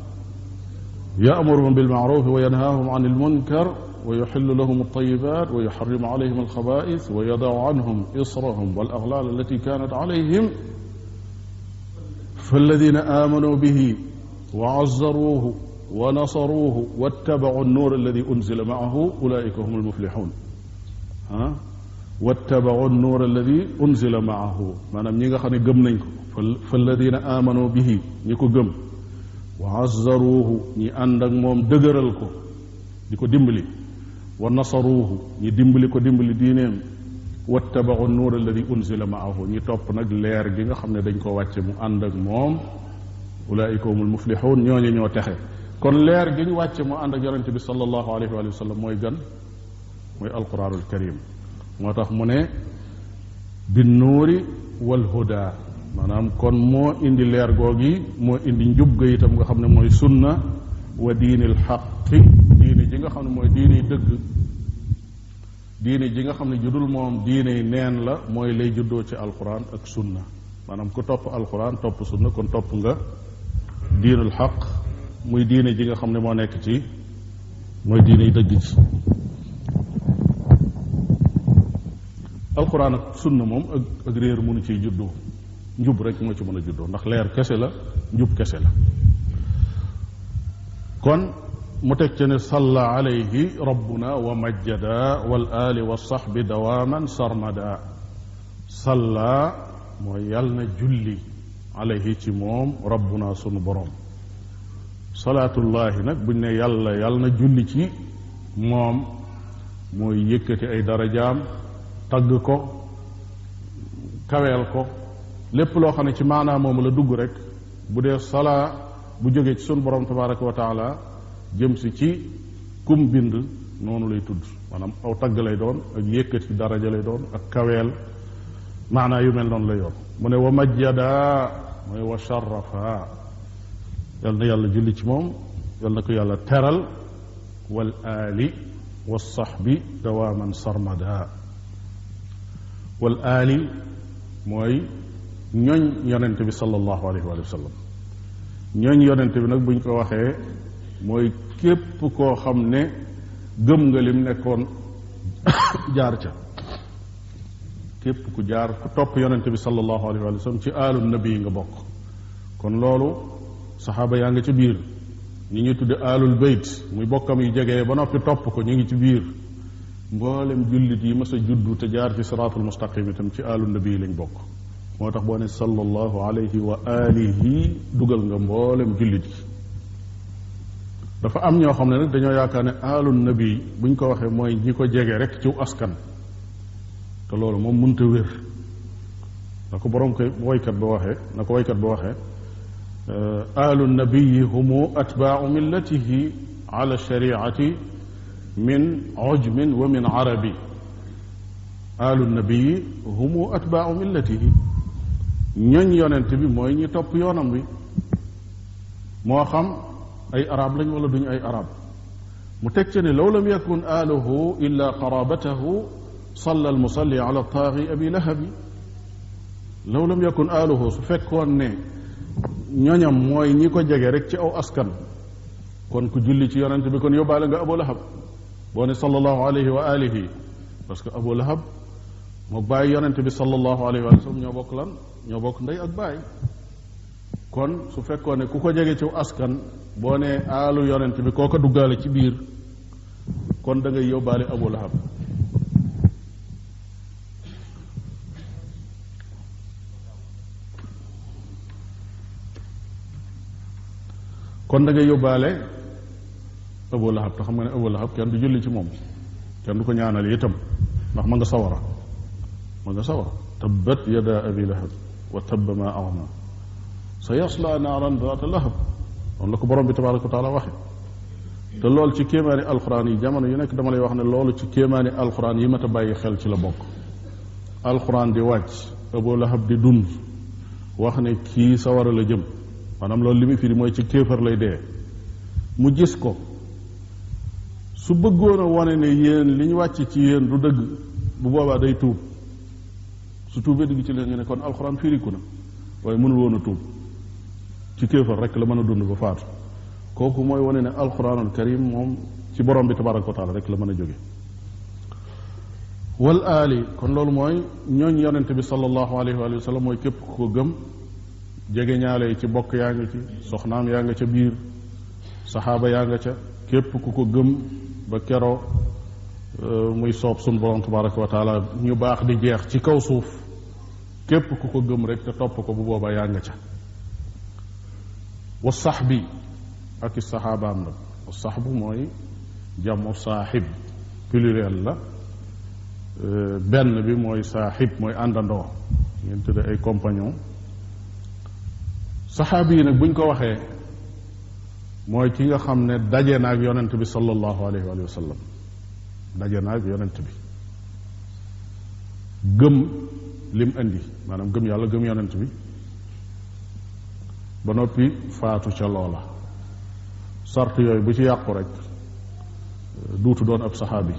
يأمرهم بالمعروف وينهاهم عن المنكر ويحل لهم الطيبات ويحرم عليهم الخبائث ويضع عنهم إصرهم والأغلال التي كانت عليهم فالذين آمنوا به وعزروه ونصروه واتبعوا النور الذي أنزل معه أولئك هم المفلحون ها wattabau nuur alladi unzila maahu maanaam ñi nga xam ne gëm nañ ko fa alladina amanu bihi ñi ko gëm wa azzaruuhu ñi ànd ak moom dëgëral ko di ko dimbali wa nasaruuhu ñi dimbali ko dimbali diineem wattabau nuur alladi unzila maahu ñi topp nag leer gi nga xam ne dañ ko wàcce mu ànd ak moom ulaika humul muflixuun ñooñu ñoo texe kon leer gi ñu wàcce mu ànd ak yonente bi sallallahu alayhi wa sallam mooy gan mooy alquranul karim moo tax mu ne bi nuuri wal huda maanaam kon moo indi leer googi moo indi njub ga itam nga xam ne mooy sunna wa diinil xaqi diine ji nga xam ne mooy diine dëgg diine ji nga xam ne judul moom diine neen la mooy lay juddoo ci alquran ak sunna maanaam ku topp alquran topp sunna kon topp nga diinul xaq muy diine ji nga xam ne moo nekk ci mooy diine dëgg ci alquran ak sunna moom ak ak réer mënu ciy juddoo njub rek moo ci mën a juddoo ndax leer kese la njub kese la kon mu teg ci ne salla alayhi rabbuna wa majjada wal ali wa sahbi dawaman sarmada salla mooy yàll na julli alayhi ci moom rabbuna sunu borom salaatullahi nag buñ ne yàlla yàlla na julli ci moom mooy yëkkati ay darajaam tagg ko kaweel ko lépp loo xam ne ci maanaa moomu la dugg rek bu dee salaa bu jógee ci sunu borom tabaraka wa taala jëm si ci kum bind noonu lay tudd maanaam aw tagg lay doon ak yëkkati daraja lay doon ak kaweel maanaa yu mel noonu lay yoon mu ne wa majjada mooy wa sharafa yal na yàlla julli ci moom yal na ko yàlla teral wal aali wa saxbi dawaaman sarmada wal aali mooy ñooñ yonente bi sallallahu alayhi wa sallam ñooñ yonente bi nag buñ ko waxee mooy képp koo xam ne gëm nga lim nekkoon jaar ca képp ku jaar ku topp yonente bi sallallahu alayhi wa sallam ci aalu nabi nga bokk kon loolu saxaaba yaa nga ci biir ñi ñuy tudde aalul bayt muy bokkam yu jege ba noppi topp ko ñu ngi ci biir mboolem jullit yi mas a juddu te jaar ci siraatul mustaqim itam ci aalu nabi lañ bokk moo tax boo ne sallallahu alayhi wa alihi dugal nga mboolem jullit yi dafa am ñoo xam ne nag dañoo yaakaar ne aalu nabi buñ ko waxee mooy ñi ko jege rek ciw askan te loolu moom mënta wér na ko borom koy woykat ba waxee na ko woykat ba waxee aalu nabiyi humu atbaau millatihi ala shariati min ujmin wa min arabi aalu nabiyi humu atbaau millatihi ñoñ yonent bi mooy ñi topp yoonam bi moo xam ay arab lañ wala duñu ay arab mu teg ca ne law lam yakun aaluhu illa qarabatahu salla almusalli ala taagi abi lahabi law lam yakun aaluhu su fekkoon ne ñoñam mooy ñi ko jege rek ci aw askan kon ku julli ci yonent bi kon yóbbaale nga abu lahab boo ne sallallahu alayhi wa alihi parce que abu lahab moo bàyyi yonent bi sallallahu alayhi wa sallam ñoo bokk lan ñoo bokk ndey ak baay kon su fekkoon ne ku ko jege ci askan boo ne aalu yonent bi koo ko duggaale ci biir kon da ngay yóbbaale abu lahab kon da ngay yóbbaale abu lahab te xam nga ne abu lahab kenn du julli ci moom kenn du ko ñaanal itam ndax ma nga sawara ma nga sawara tabbat yada abi lahab wa tabba ma agna sa yasla naaran daata lahab noonu la ko borom bi tabaraka wa taala waxe te loolu ci kéemaani alxuraan yi jamono yu nekk dama lay wax ne loolu ci kéemaani alxuraan yi mat a bàyyi xel ci la bokk alxuraan di wàcc abu lahab di dund wax ne kii sawara la jëm maanaam loolu li muy firi mooy ci kéefar lay dee mu gis ko su bëggoon a wane ne yéen li ñu wàcc ci yéen du dëgg bu boobaa day tuub su tuubee dugg ci leen ñu ne kon alxuraan firiku na waaye mënul woon a tuub ci kéefar rek la mën a dund ba faatu kooku mooy wane ne alxuraanul karim moom ci borom bi tabaraka wa taala rek la mën a jóge wal aali kon loolu mooy ñooñ yonente bi sallallahu alayhi wa sallam mooy képp ku ko gëm jege ñaale yi ci bokk yaa nga ci soxnaam yaa nga ca biir saxaaba yaa nga ca képp ku ko gëm ba keroo muy soob sun borom tabaraka wa taala ñu baax di jeex ci kaw suuf képp ku ko gëm rek te topp ko bu boobaa yaa nga ca wa sax bi ak i saxaabaam nag wa sax bu mooy jamu saaxib pluriel la benn bi mooy saaxib mooy àndandoo ngeen tudde ay compagnon saxaabi yi nag buñ ko waxee mooy ki nga xam ne daje na ak yonent bi sallallahu alayhi wa sallam daje na ak yonent bi gëm lim indi maanaam gëm yàlla gëm yonent bi ba noppi faatu ca loola sart yooyu bu ci yàqu rek duutu doon ab saxaabi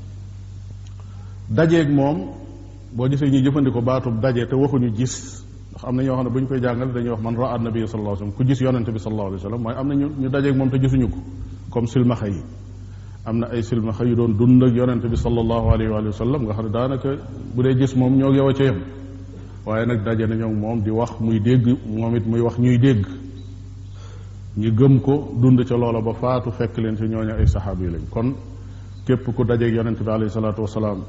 dajeeg moom boo gisee ñuy jëfandikoo baatub daje te waxuñu gis ndax am na ñoo xam ne bu ñu koy jàngale dañuy wax man raa nabi sallallahu alayhi wasallam ku gis yonente bi sallallahu alayhi wasallam mooy am na ñu ñu dajeeg moom te gisuñu ko comme silmaxa yi am na ay silmaxa yu doon dund ak yonente bi sallallahu alayhi wa sallam nga xam ne daanaka bu dee gis moom ñoo yow a ca yem waaye nag daje nañoo moom di wax muy dégg moom it muy wax ñuy dégg ñu gëm ko dund ca loola ba faatu fekk leen ci ñooñu ay saxaaba yi lañ kon képp ku dajeeg yonente bi alayhi salaatu wasalaam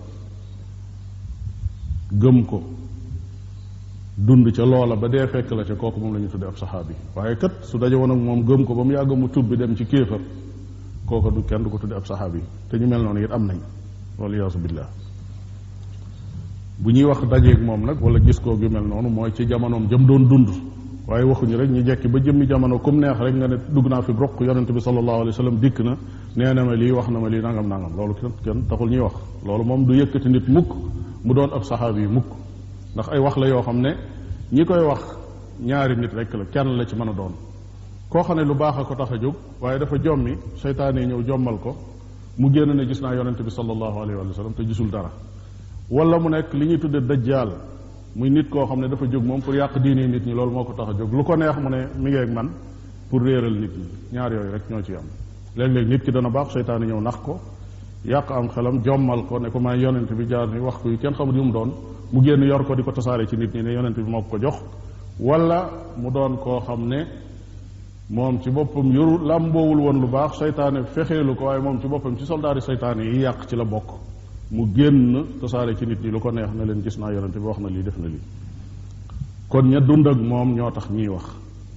gëm ko dund ca loola ba dee fekk la ca kooku moom la ñu tudde ab saxaabi waaye kat su daje woon ak moom gëm ko ba mu yàgg mu tubbi dem ci kéefar kooku du kenn du ko tudde ab saxaabi te ñu mel noonu it am nañ wala yaasu billah bu ñuy wax dajeeg moom nag wala gis koo yu mel noonu mooy ci jamonoom jëm doon dund waaye waxuñu rek ñu jekki ba jëmmi jamono comme neex rek nga ne dugg naa fi roq yonente bi sallallahu alayhi wa sallam dikk na nee na ma lii wax na ma lii nangam nangam loolu kenn kenn taxul ñuy wax loolu moom du yëkkati nit mukk mu doon ab saxaabi yi mukk ndax ay wax la yoo xam ne ñi koy wax ñaari nit rek la kenn la ci mën a doon koo xam ne lu baax a ko tax a jóg waaye dafa jommi seytaane yi ñëw jommal ko mu génn ne gis naa yonente bi sallallahu alayhi wa sallam te gisul dara wala mu nekk li ñuy tudde dajjaal muy nit koo xam ne dafa jóg moom pour yàq diine nit ñi loolu moo ko tax a jóg lu ko neex mu ne mi ngi ak man pour réeral nit ñi ñaar yooyu rek ñoo ci am léeg-léeg nit ki dana baax seytaane ñëw nax ko yàq am xelam jommal ko ne ko may yonent bi jaar ni wax ko yu kenn xamul yu mu doon mu génn yor ko di ko tasaare ci nit ñi ne yonent bi moo ko jox wala mu doon koo xam ne moom ci boppam yoru làmboowul woon lu baax seytaane fexeelu ko waaye moom ci boppam ci soldaari seytaane yi yàq ci la bokk mu génn tasaare ci nit ñi lu ko neex na leen gis naa yonent bi wax na lii def na lii kon ña dund ak moom ñoo tax ñiy wax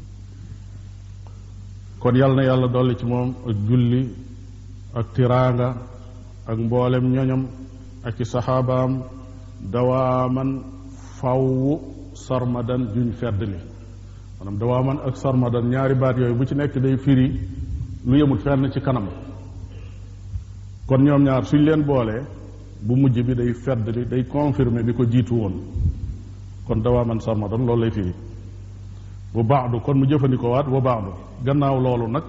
kon yàlla na yàlla dolli ci moom ak julli ak tiraanga ak mboolem ñoñam ak i saxaabaam dawaaman faww sarmadan juñ fedd li maanaam dawaaman ak sarmadan ñaari baat yooyu bu ci nekk day firi lu yemut fenn ci kanam kon ñoom ñaar suñ leen boolee bu mujj bi day fedd li day confirmer bi ko jiitu woon kon dawaaman sarmadan loolu lay firi bu baadu kon mu jëfandikoo waat bu baadu gannaaw loolu nag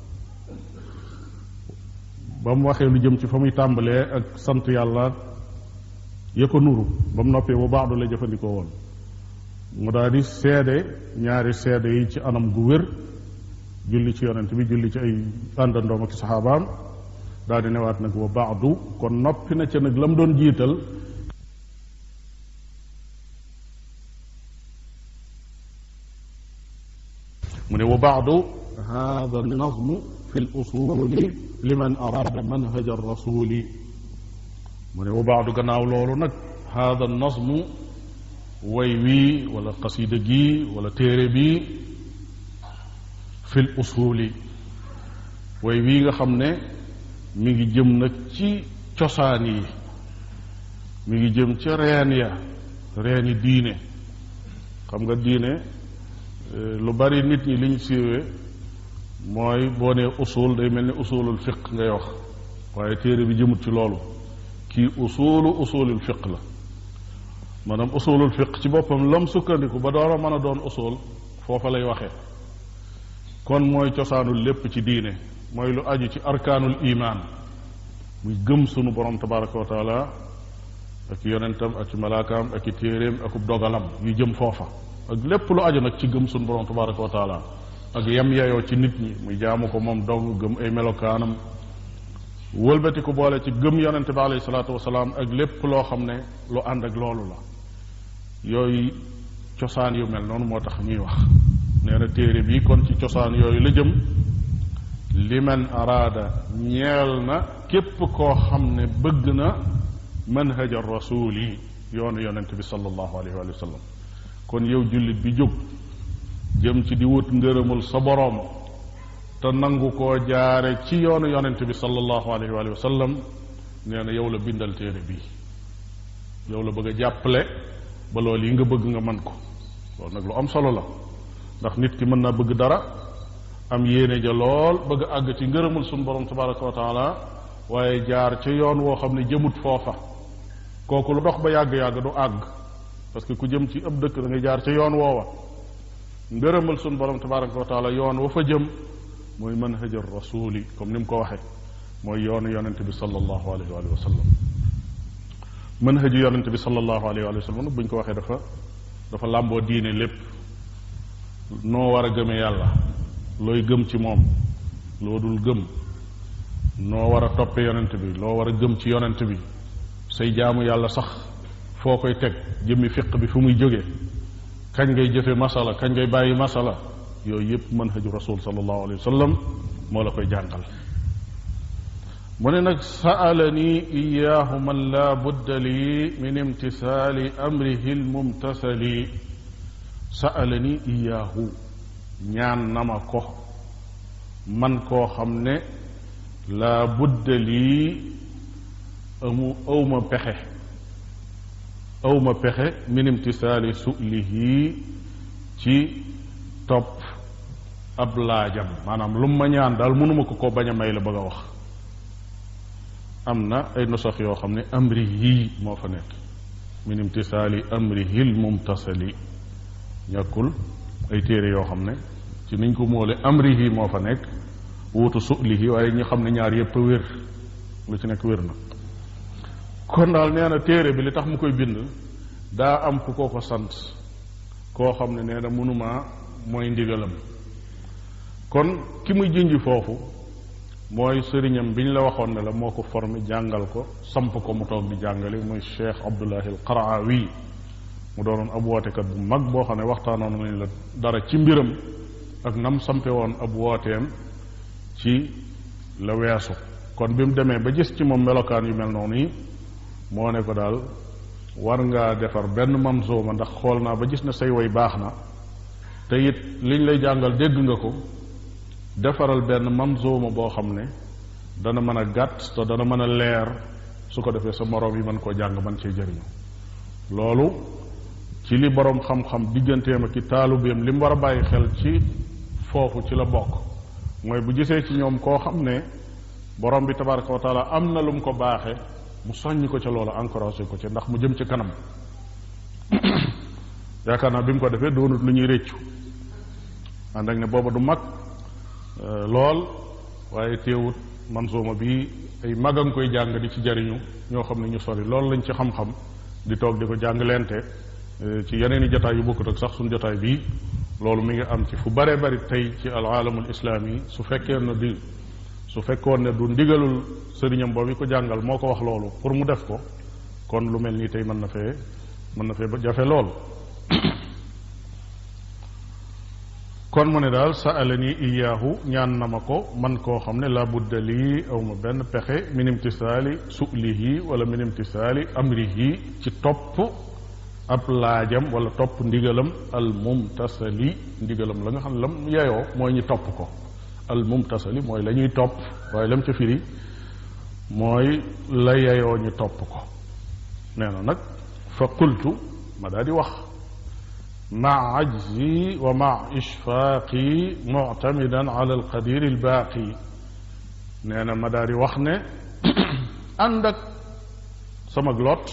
ba mu waxee lu jëm ci fa muy tàmbalee ak sant yàlla ya ko nuru ba mu noppee bu baadu la jëfandikoo woon mu daal di seede ñaari seede yi ci anam gu wér julli ci yonent bi julli ci ay àndandoom ak saxaabaam daal di newaat nag wa baadu kon noppi na ca nag la mu doon jiital mu ne wa baadu hada nazmu fi l usuli liman arada manhaja rasuli mu ne wa baadu gannaaw loolu nag hada nazmu way wii wala xasida gii wala téere bii fi l usuli way wii nga xam ne mi ngi jëm nag ci cosaan yi mi ngi jëm ca reen ya reeni diine xam nga diine lu bari nit ñi liñ siiwee mooy boo nee usul day mel ni usulul fiq ngay wax waaye téere bi jëmut ci loolu kii usulu usulul fiq la maanaam usulul fiq ci boppam lam sukkandiku ba door a mën a doon usul foofa lay waxee kon mooy cosaanul lépp ci diine mooy lu aju ci arkaanul imaan muy gëm sunu borom tabaraka wa taala ak yonentam ak ci malaakaam ak i téeréem akub dogalam yu jëm foofa ak lépp lu aju nag ci gëm sunu borom tabaraka wa taala ak yem yeyoo ci nit ñi muy jaamu ko moom dong gëm ay melokaanam wëlbati ko boole ci gëm yonente bi alayhi salaatu wasalaam ak lépp loo xam ne lu ànd ak loolu la yooyu cosaan yu mel noonu moo tax ñuy wax nee na téere bi kon ci cosaan yooyu la jëm liman araada ñeel na képp koo xam ne bëgg na manhaja rasul yi yoonu yonente bi sallallahu alayhi wa sallam kon yow jullit bi jóg jëm ci di wut ngërëmul sa boroom te nangu koo jaare ci yoonu yonente bi sallallahu alayhi wa sallam nee na yow la bindal téere bi yow la bëgg a jàppale ba loolu yi nga bëgg nga man ko loolu nag lu am solo la ndax nit ki mën naa bëgg dara am yéene ja lool bëgg a àgg ci ngërëmul suñu borom tabaraka wa taala waaye jaar ca yoon woo xam ne jëmut foofa kooku lu dox ba yàgg-yàgg du àgg parce que ku jëm ci ëpp dëkk da ngay jaar ca yoon woowa ngërëmal suñu borom tabaraka wa taala yoon wa fa jëm mooy manhajar rasuli comme ni mu ko waxee mooy yoonu yonente bi sallallahu alayhi wa sallam manhaju yonente bi sallallahu alayhi wa sallam bu ñu ko waxee dafa dafa làmboo diine lépp noo war a gëmee yàlla looy gëm ci moom loo dul gëm noo war a toppe yonent bi loo war a gëm ci yonent bi say jaamu yàlla sax foo koy teg jëmmi fiq bi fu muy jóge kañ ngay jëfe masala kañ ngay bàyyi masala yooyu yépp manhaju rasul sallallahu alayhi wa sallam moo la koy jàngal mu ne nag saalani iyaahu man laa budda lii min imtisaali amrihi lmumtasali saalani iyaahu ñaan na ma ko man koo xam ne laa budda lii amu awma pexe awma pexe min imtisaali sulihi ci topp ab laajam maanaam lu ma ñaan daal mënuma ko ko bañ a may la bëgg a wax am na ay nusax yoo xam ne amri yii moo fa nekk min imtisaali amrihi l mumtasali ñàkkul ay téere yoo xam ne ci niñ ko moole amrihi moo fa nekk wuutu sulihi waaye ñi xam ne ñaar yépp a wér lu ci nekk wér na kon daal nee na téere bi li tax mu koy bind daa am ku ko ko sant koo xam ne nee na mënuma mooy ndigalam kon ki muy junj foofu mooy sëriñam biñ la waxoon ne la moo ko formé jàngal ko samp ko mu toog di jàngale muy cheikh abdullahi al qaraawi mu doonoon ab wootekat bu mag boo xam ne waxtaanoon nañ la dara ci mbiram ak nam sampe woon ab wooteem ci la weesu kon bi mu demee ba gis ci moom melokaan yu mel noonu yi moo ne ko daal war ngaa defar benn manzooma ndax xool naa ba gis ne say way baax na te it liñ lay jàngal dégg nga ko defaral benn manzooma boo xam ne dana mën a gàtt te dana mën a leer su ko defee sa moroom yi mën koo jàng mën cee jëriñu loolu ci li boroom xam-xam digganteem ak i taalubeem li mu war a bàyyi xel ci foofu ci la bokk mooy bu gisee ci ñoom koo xam ne borom bi tabaraka wa taala am na lu mu ko baaxe mu soññ ko ca loolu encouragé ko ca ndax mu jëm ci kanam yaakaar naa bi mu ko defee doonut lu ñuy réccu ànd ak ne booba du mag lool waaye teewut mansuuma bi ay mag a nga koy jàng di ci jariñu ñoo xam ne ñu sori loolu lañ ci xam-xam di toog di ko jàng lente ci yeneen i jotaay yu bokkut ak sax suñu jotaay bii loolu mi ngi am ci fu bare bari tey ci al aalamul islaami su fekkee na di su fekkoon ne du ndigalul sëriñam boobu ko jàngal moo ko wax loolu pour mu def ko kon lu mel nii tey mën na fee mën na fee ba jafe lool kon mu ne daal saalani iyaahu ñaan na ma ko man koo xam ne laa budda lii aw ma benn pexe min imtisaali sulihi wala min imtisaali amrihi ci topp ab laajam wala topp ndigalam al mumtasali ndigalam la nga xam ne lam yeyoo mooy ñu topp ko al mumtasali mooy la ñuy topp waaye lam ca firi mooy la yeyoo ñu topp ko nee na nag fa qultu ma daal di wax maa ajzi wa maa ishfaaqi muctamidan ala alqadir albaaqi nee na ma daal di wax ne ànd ak sama lot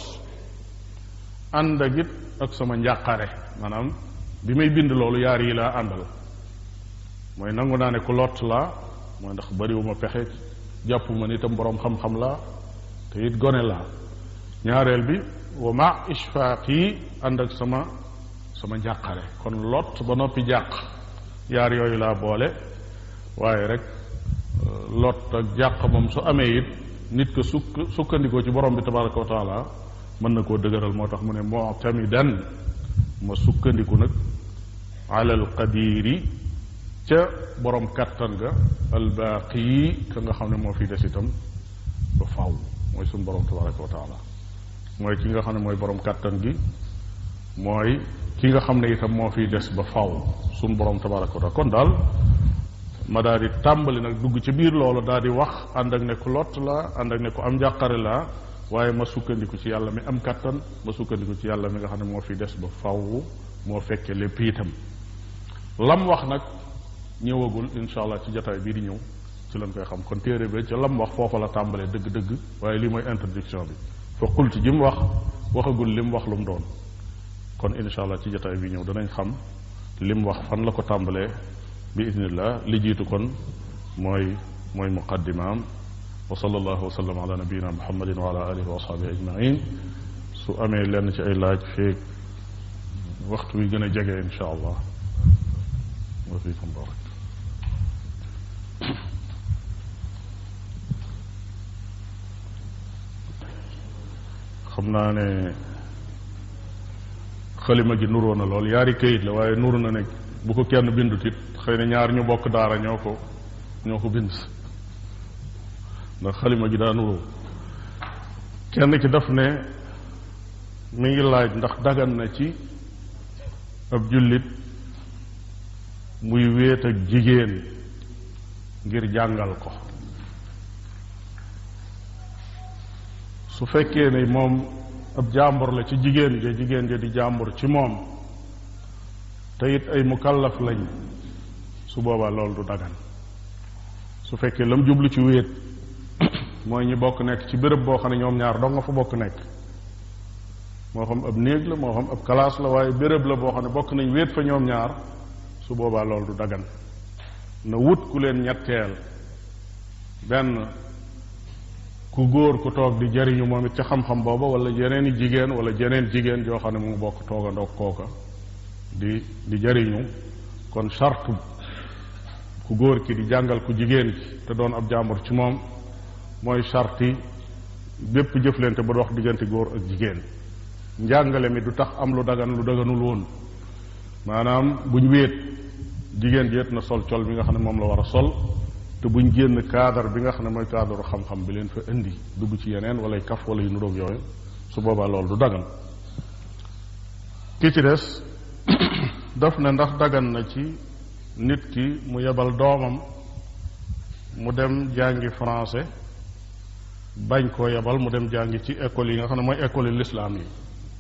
ànd ak it ak sama njàqare maanaam bi may bind loolu yaar yi laa àndal mooy nangu naa ne ku lot laa mooy ndax bariwuma pexe jàpp ma ni itam boroom xam-xam laa te it gone laa ñaareel bi wa ma ishfaaq yi ànd ak sama sama njàqare kon lot ba noppi jàq yaar yooyu laa boole waaye rek lot ak jàq moom su amee it nit ko sukk sukkandikoo ci borom bi tabaraka wa taala mën na koo dëgëral moo tax mu ne mu'tamidan ma sukkandiku nag ala alqadiri ca borom kattan ga albaaqi ka nga xam ne moo fi des itam ba faw mooy suñ borom tabaraka wa taala mooy ki nga xam ne mooy borom kattan gi mooy ki nga xam ne itam moo fiy des ba faw suñ borom tabaraka wa taala kon daal ma daal di tàmbali nag dugg ci biir loolu daal di wax ànd ak ne ku lott la ànd ak ne ku am njàqare la waaye ma sukkandiku ci yàlla mi am kattan ma sukkandiku ci yàlla mi nga xam ne moo fi des ba faw moo fekke lépp itam lam wax nag ñëwagul insha allah ci jotaay bii di ñëw ci lañ koy xam kon téere bi ca lam wax foofa la tàmbalee dëgg-dëgg waaye lii mooy introduction bi fa qulti ji mu wax waxagul li mu wax lu mu doon kon insha allah ci jotaay bi ñëw danañ xam li mu wax fan la ko tàmbalee bi idnillah li jiitu kon mooy mooy muqaddimaam wa sallallahu wa sallam ala nabiyina muhammadin wa ala alihi wa ashabihi ajmain su amee lenn ci ay laaj feeg waxtu wi gën a jege insha allah wa fiikum barak xam naa ne xalima gi nuroo na lool yaari këyit la waaye nuru na ne bu ko kenn bindut it xëy na ñaar ñu bokk daara ñoo ko ñoo ko bind ndax xalima gi daa nuroo kenn ki daf ne mi ngi laaj ndax dagan na ci ab jullit muy wéet ak jigéen ngir jàngal ko su fekkee ne moom ab jàmbur la ci jigéen ja jigéen ja di jàmbur ci moom te it ay mukallaf lañ su boobaa loolu du dagan su fekkee lam jublu ci wéet mooy ñi bokk nekk ci béréb boo xam ne ñoom ñaar dong nga fa bokk nekk moo xam ab néeg la moo xam ab kalaas la waaye béréb la boo xam ne bokk nañ wéet fa ñoom ñaar su boobaa loolu du dagan na wut ku leen ñetteel benn ku góor ku toog di jariñu moom it ca xam-xam booba wala yeneen i jigéen wala jeneen jigéen joo xam ne mu bokk toogandoog kooka di di jariñu kon charte ku góor ki di jàngal ku jigéen ki te doon ab jàmbur ci moom mooy sarti bépp jëflante ba dox diggante góor ak jigéen njàngale mi du tax am lu dagan lu daganul woon maanaam buñ wéet jigéen ji na sol col bi nga xam ne moom la war a sol te buñ génn cadre bi nga xam ne mooy cadre xam-xam bi leen fa indi dugg ci yeneen wala kaf wala yu nuroog yooyu su boobaa loolu du dagan ki ci des daf ne ndax dagan na ci nit ki mu yebal doomam mu dem jàngi français bañ koo yebal mu dem jàngi ci école yi nga xam ne mooy école yi lislaam yi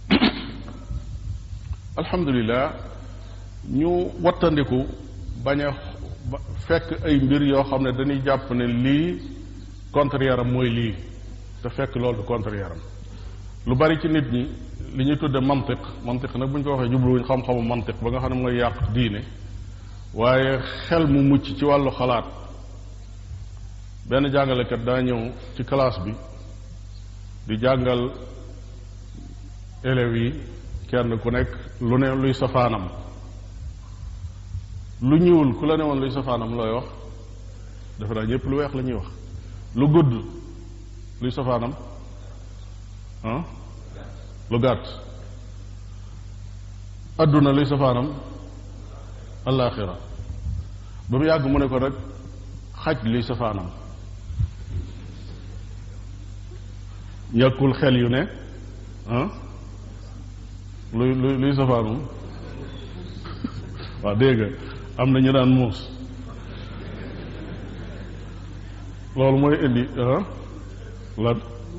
alhamdulilah ñu wattandiku bañ a fekk ay mbir yoo xam ne dañuy jàpp ne lii contraire am mooy lii te fekk loolu du contraire am lu bari ci nit ñi li ñuy tudde mantiq mantiq nag bu ñu ko waxee jubluwuñ xam-xamu mantiq ba nga xam ne mooy yàq diine waaye xel mu mucc ci wàllu xalaat benn jàngalekat daa ñëw ci classe bi di jàngal élèves yi kenn ku nekk lu ne luy safaanam lu ñuul ku la ne woon luy safaanam looy wax dafa daa ñëpp lu weex la ñuy wax lu gudd luy safaanam ah lu gàtt adduna luy safaanam allaaxira ba mu yàgg mu ne ko nag xaj luy safaanam ñàkkul xel yu ne ah luy luy luy safaanum waaw dégg nga am na ñu daan muus loolu mooy indi ah lan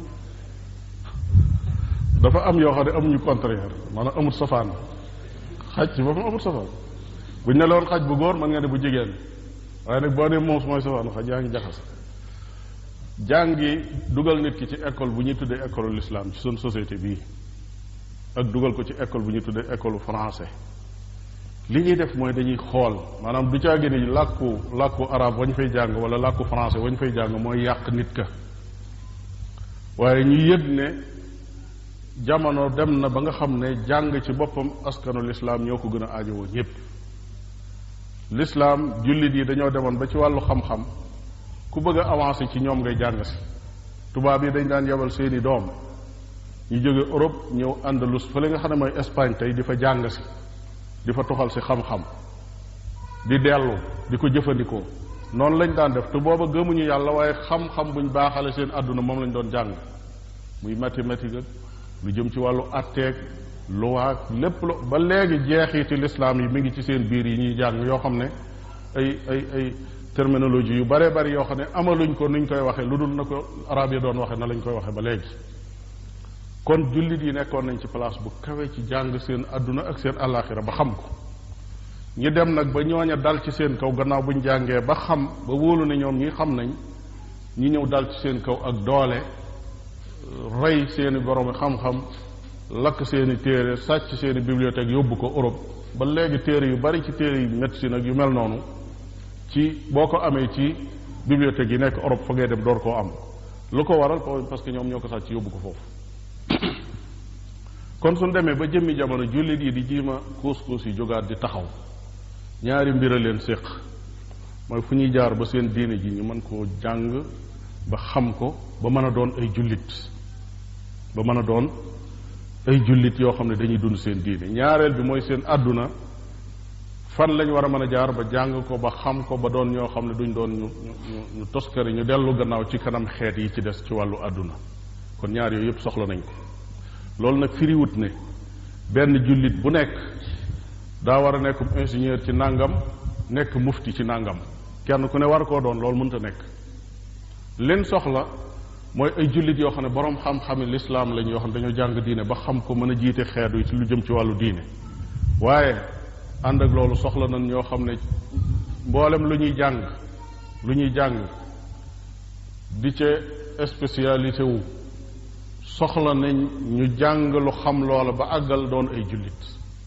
dafa am yoo xam ne amuñu contraire maanaam amut safaan xaj ci boppam amut safaan buñ ne loon xaj bu góor mën nga ne bu jigéen waaye nag boo ne muus mooy safaanu xaj yaa ngi jaxas jàngi dugal nit ki ci école bu ñuy tuddee école l'islam ci suñ société bii ak dugal ko ci école bu ñuy tuddee école français li ñuy def mooy dañuy xool maanaam du caagi ni làkku làkku arabe wañ fay jàng wala làkku français wañ fay jàng mooy yàq nit ka waaye ñu yëg ne jamono dem na ba nga xam ne jàng ci boppam askanu lislaam ñoo ko gën a aajowoo ñépp lislaam jullit yi dañoo demoon ba ci wàllu xam-xam ku bëgg a avancer ci ñoom ngay jàng si tubaab yi dañ daan yebal seeni doom ñu jóge Europe ñëw Andalus fa la nga xam ne mooy Espagne tey di fa jàng si di fa toxal si xam-xam di dellu di ko jëfandikoo noonu lañ daan def te booba gëmuñu yàlla waaye xam-xam buñ baaxale seen àdduna moom lañ doon jàng muy mathématique ak lu jëm ci wàllu atteeg luwaag lépp lu ba léegi jeexiti lislaam yi mi ngi ci seen biir yi ñuy jàng yoo xam ne ay ay ay terminologie yu bare bari yoo xam ne amaluñ ko nuñ koy waxee lu dul na ko arab yi doon waxee na lañ koy waxee ba léegi kon jullit yi nekkoon nañ ci place bu kawe ci jàng seen àdduna ak seen àllaaxira ba xam ko ñi dem nag ba ñooña dal ci seen kaw gannaaw buñ jàngee ba xam ba wóolu ne ñoom ñi xam nañ ñi ñëw dal ci seen kaw ak doole rey seeni borom xam-xam lakk seeni téere sàcc seeni bibliothèque yóbbu ko Europe ba léegi téere yu bari ci téere yu médecine ak yu mel noonu ci boo ko amee ci bibliothèque yi nekk Europe fa ngay dem door koo am lu ko waral parce que ñoom ñoo ko sàcc yóbbu ko foofu kon suñ demee ba jëmmi jamono jullit yi di jiima kuus kuus yi jógaat di taxaw ñaari mbir a leen séq mooy fu ñuy jaar ba seen diine ji ñu mën koo jàng ba xam ko ba mën a doon ay jullit ba mën a doon ay jullit yoo xam ne dañuy dund seen diine ñaareel bi mooy seen àdduna fan lañ war a mën a jaar ba jàng ko ba xam ko ba doon ñoo xam ne duñ doon ñu ñu ñu toskari ñu dellu gannaaw ci kanam xeet yi ci des ci wàllu àdduna kon ñaar yooyu yëpp soxla nañ ko loolu nag firiwut ne benn jullit bu nekk daa war a nekk ingénieur ci nàngam nekk mufti ci nàngam kenn ku ne war koo doon loolu mënta nekk leen soxla mooy ay jullit yoo xam ne borom xam-xami lislaam lañ yoo xam ne dañoo jàng diine ba xam ko mën a jiite xeetu yi ci lu jëm ci wàllu diine waaye ànd ak loolu soxla nañ ñoo xam ne mboolem lu ñuy jàng lu ñuy jàng di ca spécialité wu soxla nañ ñu jàng lu xam loola ba àggal doon ay jullit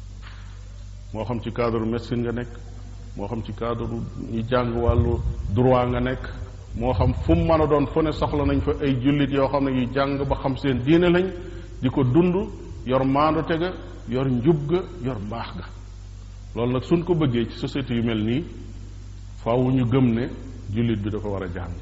moo xam ci cadre médecine nga nekk moo xam ci cadre ñu jàng wàllu droit nga nekk moo xam fu mu mën a doon fu ne soxla nañ fa ay jullit yoo xam ne yu jàng ba xam seen diine lañ di ko dund yor maandute ga yor njub ga yor mbaax ga loolu nag suñ ko bëggee ci société yu mel nii faaw ñu gëm ne jullit bi dafa war a jàng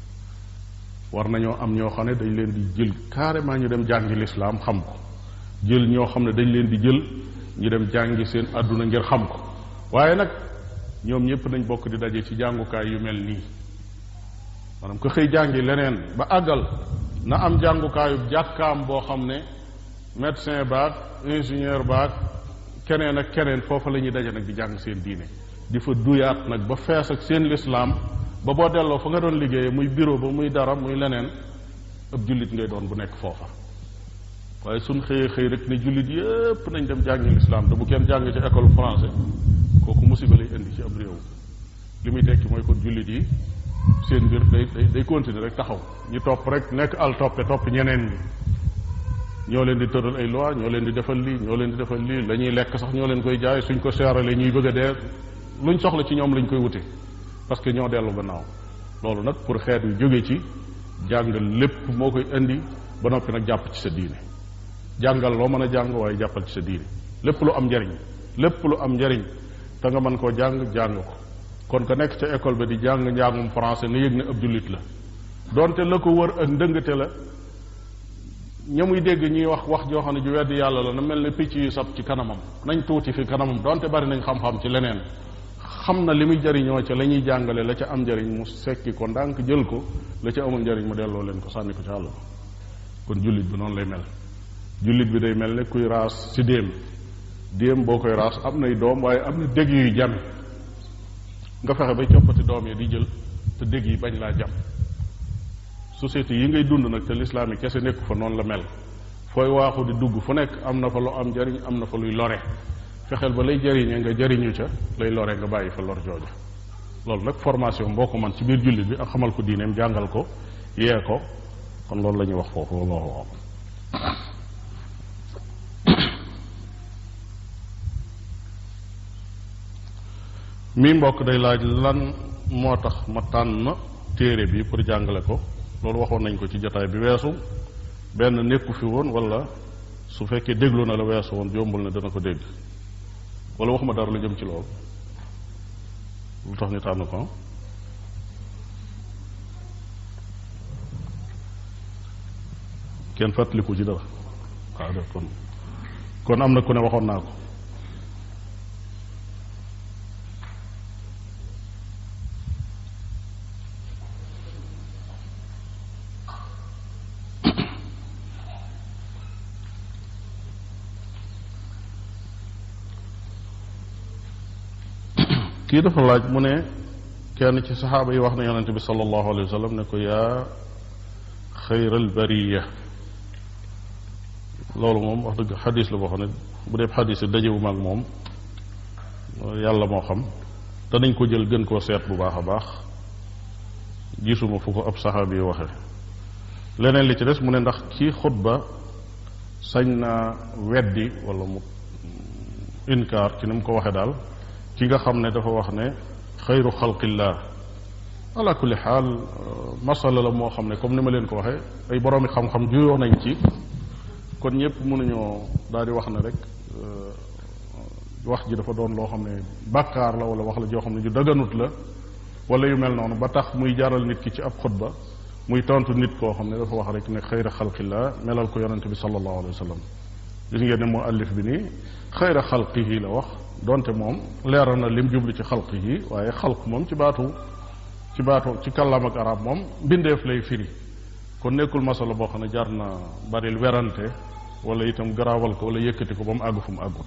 war nañoo am ñoo xam ne dañ leen di jël carrément ñu dem jàngi lislaam xam ko jël ñoo xam ne dañ leen di jël ñu dem jàngi seen àdduna ngir xam ko waaye nag ñoom ñëpp nañ bokk di daje ci jàngukaay yu mel nii maanaam ko xëy jàngi leneen ba àggal na am jàngukaayu jàkkaam boo xam ne médecin baag ingénieur baag keneen ak keneen foofa la ñuy daje nag di jàng seen diine di fa duyaat nag ba fees ak seen lislaam ba boo delloo fa nga doon liggéeyee muy bureau ba muy dara muy leneen ab jullit ngay doon bu nekk foofa waaye suñ xëyee xëy rek ne jullit yépp nañ dem jàngi lislaam te bu kenn jàng ci école français kooku musiba lay indi ci ab réew li muy tekki mooy kon jullit yi seen mbir day day day continuer rek taxaw ñu topp rek nekk al toppe topp ñeneen ñi ñoo leen di tëral ay loi ñoo leen di defal lii ñoo leen di defal lii la ñuy lekk sax ñoo leen koy jaay suñ ko seeralee ñuy bëgg a dee luñ soxla ci ñoom lañ koy wute parce que ñoo dellu gannaaw loolu nag pour xeet yu jóge ci jàngal lépp moo koy indi ba noppi nag jàpp ci sa diine jàngal loo mën a jàng waaye jàppal ci sa diine lépp lu am njariñ lépp lu am njariñ te nga mën koo jàng jàng ko kon ka nekk ca école ba di jàng njàngum français na yëg ne ab jullit la donte la ko wër ak ndëngate la ña muy dégg ñuy wax wax joo xam ne ju wedd yàlla la na mel ne picc yu sab ci kanamam nañ tuuti fi kanamam donte bari nañ xam-xam ci leneen xam na li muy jariñoo ca la ñuy jàngale la ca am njariñ mu sekki ko ndànk jël ko la ca amul njariñ mu delloo leen ko sànni ko ci àll kon jullit bi noonu lay mel jullit bi day mel ne kuy raas ci déem déem boo koy raas am nay doom waaye am na dégg yuy jam nga fexe bay coppati doom yi di jël te dégg yi bañ laa jam société yi ngay dund nag te lislaam yi kese nekku fa noonu la mel fooy waaxu di dugg fu nekk am na fa lu am njariñ am na fa luy lore fexeel ba lay jariñe nga jariñu ca lay lore nga bàyyi fa lor jooja loolu nag formation boo ko man ci biir jullit bi ak xamal ko diineem jàngal ko yee ko kon loolu la ñuy wax foofu wallahu a'lam mii mbokk day laaj lan moo tax ma tànn téere bi pour jàngale ko loolu waxoon nañ ko ci jotaay bi weesu benn nekku fi woon wala su fekkee déglu na la weesu woon jombul na dana ko dégg wala waxuma dara lu jëm ci loolu lu tax ñu tànn ko kenn fàttaliku ci dara waaw def kon kon am na ku ne waxoon naa ko kii dafa laaj mu ne kenn ci saxaaba yi wax na yonente bi sallallahu alayhi wa sallam ne ko yaa xayral bariya loolu moom wax dëgg xadis la boo xam ne bu dee xadis yi dajewu ak moom yàlla moo xam te nañ ko jël gën koo seet bu baax a baax gisuma fu ko ab saxaabi yi waxe leneen li ci des mu ne ndax kii xutba sañ naa weddi wala mu inkaar ci ni mu ko waxe daal ki nga xam ne dafa wax ne xayru xalqillah ala kulli xaal masala la moo xam ne comme ni ma leen ko waxee ay boroomi xam-xam juyoo nañ ci kon ñëpp mënuñoo daal di wax ne rek wax ji dafa doon loo xam ne bàkkaar la wala wax la joo xam ne ju daganut la wala yu mel noonu ba tax muy jaral nit ki ci ab xutba muy tontu nit koo xam ne dafa wax rek ne xayra xalqillah melal ko yonente bi sallallahu alayhi wa sallam gis ngeen ne moo allif bi nii xayra xalqihi la wax donte moom leeral na lim jublu ci xalq yi waaye xalq moom ci baatu ci baatu ci kàllaam ak arab moom mbindeef lay firi kon nekkul masala boo xam ne jar na baril werante wala itam garaawal ko wala yëkkati ko ba mu àgg fu mu àggut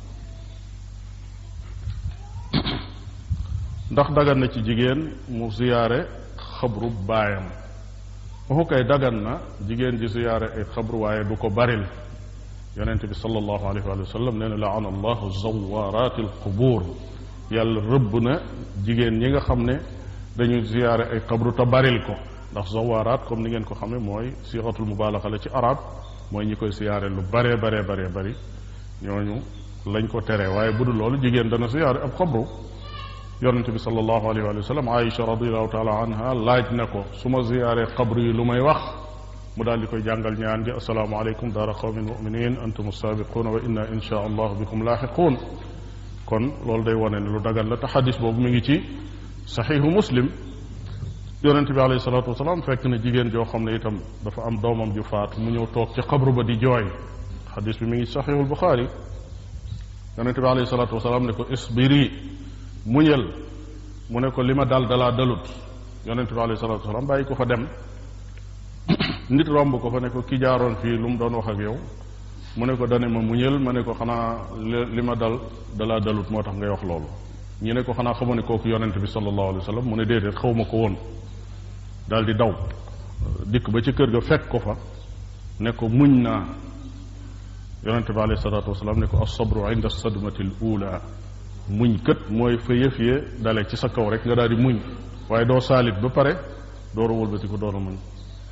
ndax dagan na ci jigéen mu ziyaare xabru baayam waxu kay dagan na jigéen ji ziyaare ay xabru waaye du ko baril yonent bi sallallahu alayhi wa sallam nee na laana allahu zawaaraati alqubuur yàlla rëbb na jigéen ñi nga xam ne dañu ziyaare ay xabru te baril ko ndax zawaaraat comme ni ngeen ko xamee mooy sixatul mubaalaxa la ci arab mooy ñi koy ziyaare lu baree baree baree bari ñooñu lañ ko tere waaye bu dul loolu jigéen dana ziyaare ab xabru yonent bi sallallahu alayhi wa sallam Aïcha radiallahu taala anha laaj na ko su ma ziyaaree xabru yi lu may wax mu daal di koy jàngal ñaan gi asalaamu aleykum daara qawmin muminin antum saabiquuna wa inna insha allah bikum laaxiquun kon loolu day wane ne lu dagan la te xadis boobu mi ngi ci saxiixu muslim yonente bi alayhi salaatu wasalaam fekk na jigéen joo xam ne itam dafa am doomam ju faatu mu ñëw toog ci xabru ba di jooy xadis bi mi ngi saxiixul buxaari yonente bi alayhi salaatu wasalaam ne ko isbiri muñal mu ne ko li ma dal dalaa dalut yonente bi alayhi salaatu wasalaam bàyyi ko fa dem nit romb ko fa ne ko ki jaaroon fii lu mu doon wax ak yow mu ne ko dane ma muñal ma ne ko xanaa li ma dal dalaa dalut moo tax ngay wax loolu ñu ne ko xanaa xamu ne kooku yonente bi sallallahu alayhi wa sallam mu ne déedéet xaw ma ko woon daal di daw dikk ba ci kër ga fekk ko fa ne ko muñ naa yonente bi alayhi salaatu wasalaam ne ko as-sabru inda sadmati al ula muñ kët mooy fa yëf yee dale ci sa kaw rek nga daal di muñ waaye doo saalit ba pare door a wëlbati ko door a muñ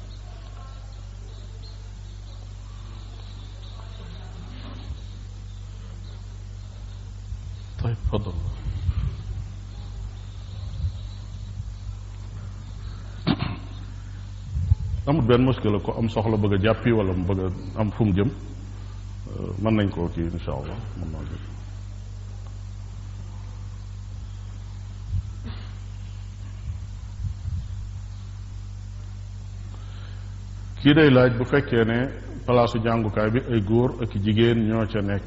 طيب تفضل amul benn muskila ko am soxla bëgg a jàppi wala mu bëgg a am fu mu jëm mën nañ koo kii insha allah mën naa jël kii day laaj bu fekkee ne palaasu jàngukaay bi ay góor ak jigéen ñoo ca nekk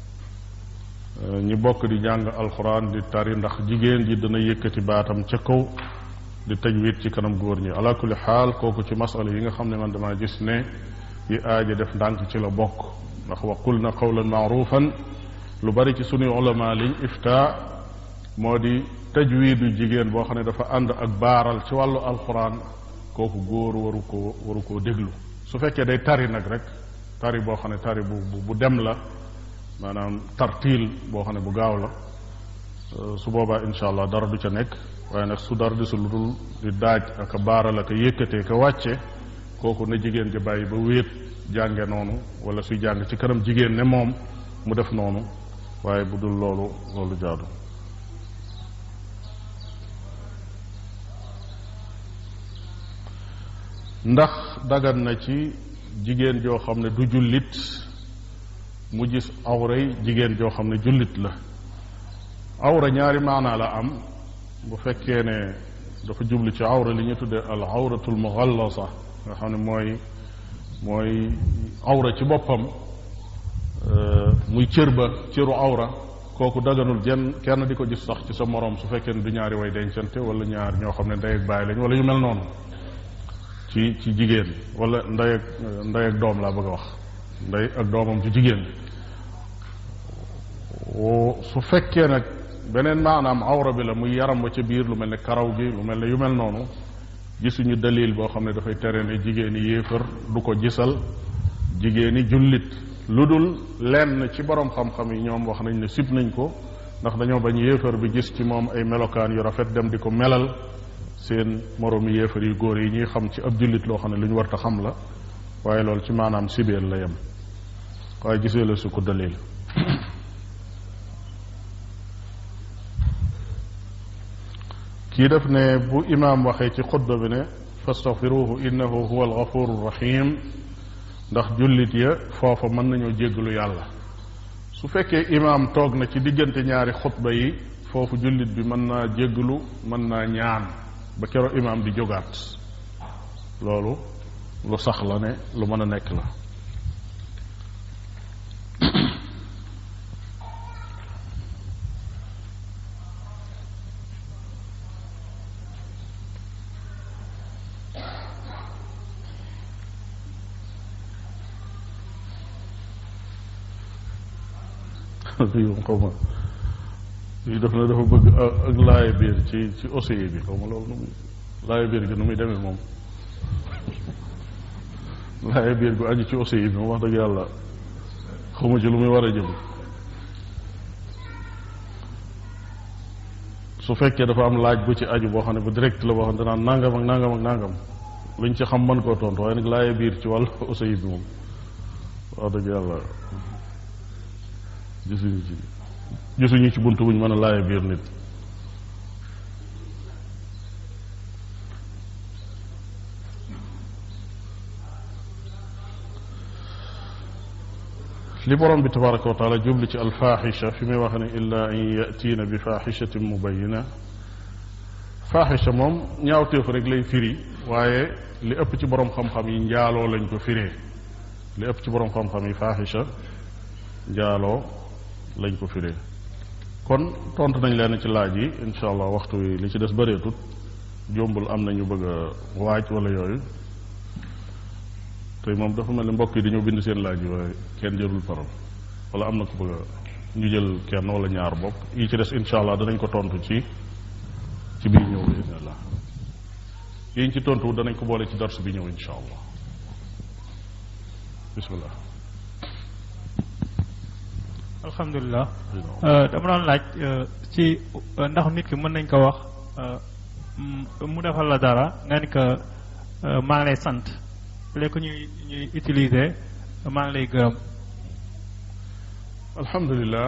ñi bokk di jàng alxuraan di tari ndax jigéen ji dana yëkkati baatam ca kaw di tajwid ci kanam góor ñi ala kulli xaal kooku ci masala yi nga xam ne man damaa gis ne yi aaja def ndànk ci la bokk ndax wa qul na qawlan maarufan lu bari ci sunuy ulama liñ ifta moo di tajwidu jigéen boo xam ne dafa ànd ak baaral ci wàllu alxuraan kooku góor waru koo waru koo déglu su fekkee day tari nag rek tari boo xam ne tari bu bu dem la maanaam tartiil boo xam ne bu gaaw la su boobaa incha allah dara du ca nekk waaye nag su dara desul lu dul di daaj ak a baaral ak a yëkkatee ka wàcce kooku na jigéen ja bàyyi ba wéet jànge noonu wala suy jàng ci kanam jigéen ne moom mu def noonu waaye bu dul loolu loolu jaadu ndax dagan na ci jigéen joo xam ne du jullit mu gis awray jigéen joo xam ne jullit la awra ñaari maanaa la am bu fekkee ne dafa jublu ci awra li ñu tuddee al awratul mughallasa nga xam ne mooy mooy awra ci boppam muy cër ba cëru awra kooku daganul jenn kenn di ko gis sax ci sa moroom su fekkee ne du ñaari way dencante wala ñaar ñoo xam ne ndey ak baay lañ wala yu mel noonu ci ci jigéen wala ndey ak ndey ak doom laa bëgg a wax ndey ak doomam ci jigéen su fekkee nag beneen maanaam awra bi la muy yaram wa ca biir lu mel ne karaw gi lu mel ne yu mel noonu gisuñu dalil boo xam ne dafay tere ne jigéeni yéefar du ko gisal jigéeni jullit lu dul lenn ci borom xam-xam yi ñoom wax nañ ne sib nañ ko ndax dañoo bañ yéefar bi gis ci moom ay melokaan yu rafet dem di ko melal seen moroomi yéefar yu góor yi ñuy xam ci ab jullit loo xam ne lu ñu warta xam la waaye loolu ci maanaam sibeel la yem waaye gisee la su ko dalil kii def ne bu imaam waxee ci xutba bi ne fastaghfiruhu innahu huwa alghafuru rahim ndax jullit ya foofa mën nañoo jéggalu yàlla su fekkee imaam toog na ci diggante ñaari xutba yi foofu jullit bi mën naa jéggalu mën naa ñaan ba kero imaam di jógaat loolu lu sax la ne lu mën a nekk la yow xaw ma yi def na dafa bëgg ak laaya biir ci ci océan bi xaw ma loolu nu muy laaya biir gi nu muy demee moom laaya biir gu aju ci océan bi moom wax dëgg yàlla xaw ma ci lu muy war a jëm su fekkee dafa am laaj bu ci aju boo xam ne bu direct la boo xam ne danaan nangam ak nangam ak nangam luñ ci xam mën koo tontu waaye nag laaya biir ci wàllu océan bi moom wax dëgg yàlla gisuñu ci gisuñu ci bunt buñ mën a laaya biir nit li borom bi tabaraka wa taala jubli ci alfaxisha fi muy wax ne illa an yatiina bi faxishatin mubayina faaxisha moom ñaawteef rek lay firi waaye li ëpp ci borom xam-xam yi njaaloo lañ ko firee li ëpp ci borom xam-xam yi faaxisha njaaloo lañ ko firee kon tontu nañ leen ci laaj yi incha allah waxtu wi li ci des bëreetut jombul am na ñu bëgg a waaj wala yooyu tey moom dafa mel ni mbokk yi dañoo bind seen laaj yi waaye kenn jëlul parole wala am na ko bëgg a ñu jël kenn wala ñaar bokk yi ci des incha allah danañ ko tontu ci ci biir ñëw bi incha allah yi ñu ci tontu danañ ko boole ci dars bi ñëw incha allah bismillah alhamdulilah dama doon laaj ci ndax nit ki mën nañ ko wax mu defal la dara nga ni ko maa ngi lay sant léegi ñuy ñuy utiliser maa ngi lay gërëm alhamdulilah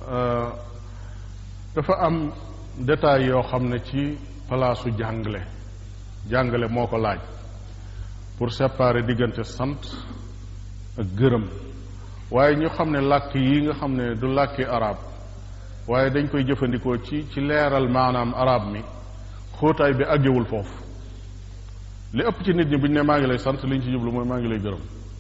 dafa am détail yoo xam ne ci palaasu jàngale jàngale moo ko laaj pour séparer diggante sant ak gërëm waaye ñu xam ne làkk yi nga xam ne du làkki arab waaye dañ koy jëfandikoo ci ci leeral maanaam arab mi xóotaay bi àggewul foofu li ëpp ci nit ñi bu ñu ne maa ngi lay sant li ñu ci jublu mooy maa ngi lay gërëm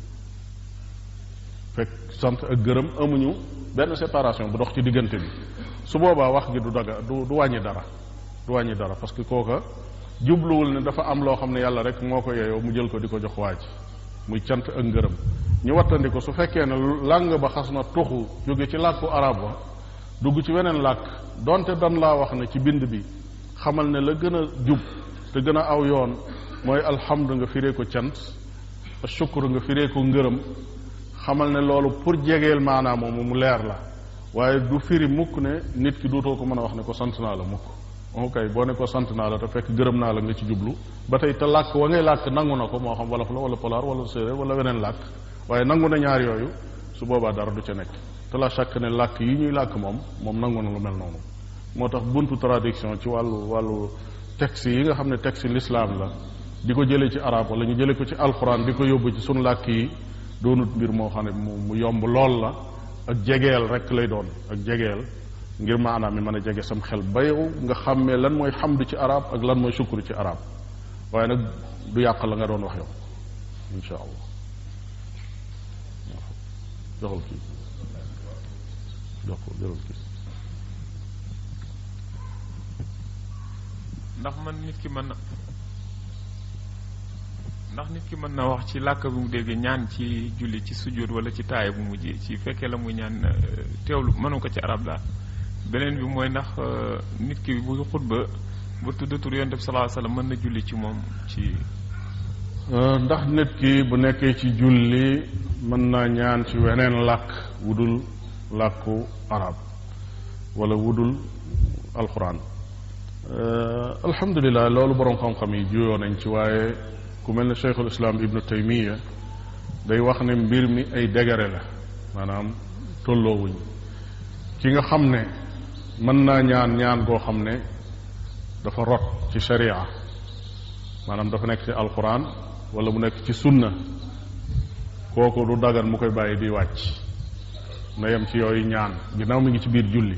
fekk sant ak gërëm amuñu benn séparation bu dox ci diggante bi su boobaa wax gi du daga du du wàññi dara du wàññi dara parce que kooka jubluwul ne dafa am loo xam ne yàlla rek moo ko yeyoo mu jël ko di ko jox waaj muy cant ak ngërëm ñu wattandi ko su fekkee ne làng ba xas na tuxu jóge ci làkku arab wa dugg ci weneen làkk donte dan laa wax ne ci bind bi xamal ne la gën a jub te gën a aw yoon mooy alhamdu nga firee ko cant shukru nga firee ko ngërëm xamal ne loolu pour jegeel maanaam moom mu leer la waaye du firi mukk ne nit ki duutoo ko mën a wax ne ko sant naa la mukk ok boo ne ko sant naa la te fekk gërëm naa la nga ci jublu ba tey te làkk wa ngay làkk nangu na ko moo xam wolof la wala polaar wala séeréer wala weneen làkk waaye nangu na ñaar yooyu su boobaa dara du ca nekk te la chaque ne làkk yi ñuy làkk moom moom nangu na lu mel noonu moo tax buntu traduction ci wàllu wàllu texte yi nga xam ne texte l'islam la di ko jëlee ci arab wala ñu jëlee ko ci alxuraan di ko yóbbu ci sunu làkk yi doonut mbir moo xam ne mu mu yomb lool la ak jegeel rek lay doon ak jegeel ngir maanaam mi mën a jege sam xel ba yow nga xàmmee lan mooy xamdu ci arab ak lan mooy sukkur ci arab waaye nag du yàq la nga doon wax yow insha allah joxal kii jox ko jëlal kii ndax man nit ki mën na ndax nit ki mën na wax ci làkk bi mu dégg ñaan ci julli ci sujjóot wala ci taaya bu mujj ci fekkee la muy ñaan teewlu mënu ko ci arab daal beneen bi mooy ndax nit ki bu xutba ba tudd tur yonent bi sallallahu alayhi wasallam mën na julli ci moom ci ndax nit ki bu nekkee ci julli mën naa ñaan ci weneen làkk wudul làkku arab wala wudul alquran alhamdulilah loolu boroom xam-xam yi juyoo nañ ci waaye ku mel ne cheikhul islam ibnu taymiya day wax ne mbir mi ay dégare la maanaam tolloowuñ ki nga xam ne mën naa ñaan ñaan goo xam ne dafa rot ci sharia maanaam dafa nekk ci alquran wala mu nekk ci sunna kooku du dagan mu koy bàyyi di wàcc na yem ci yooyu ñaan ginnaaw mi ngi ci biir julli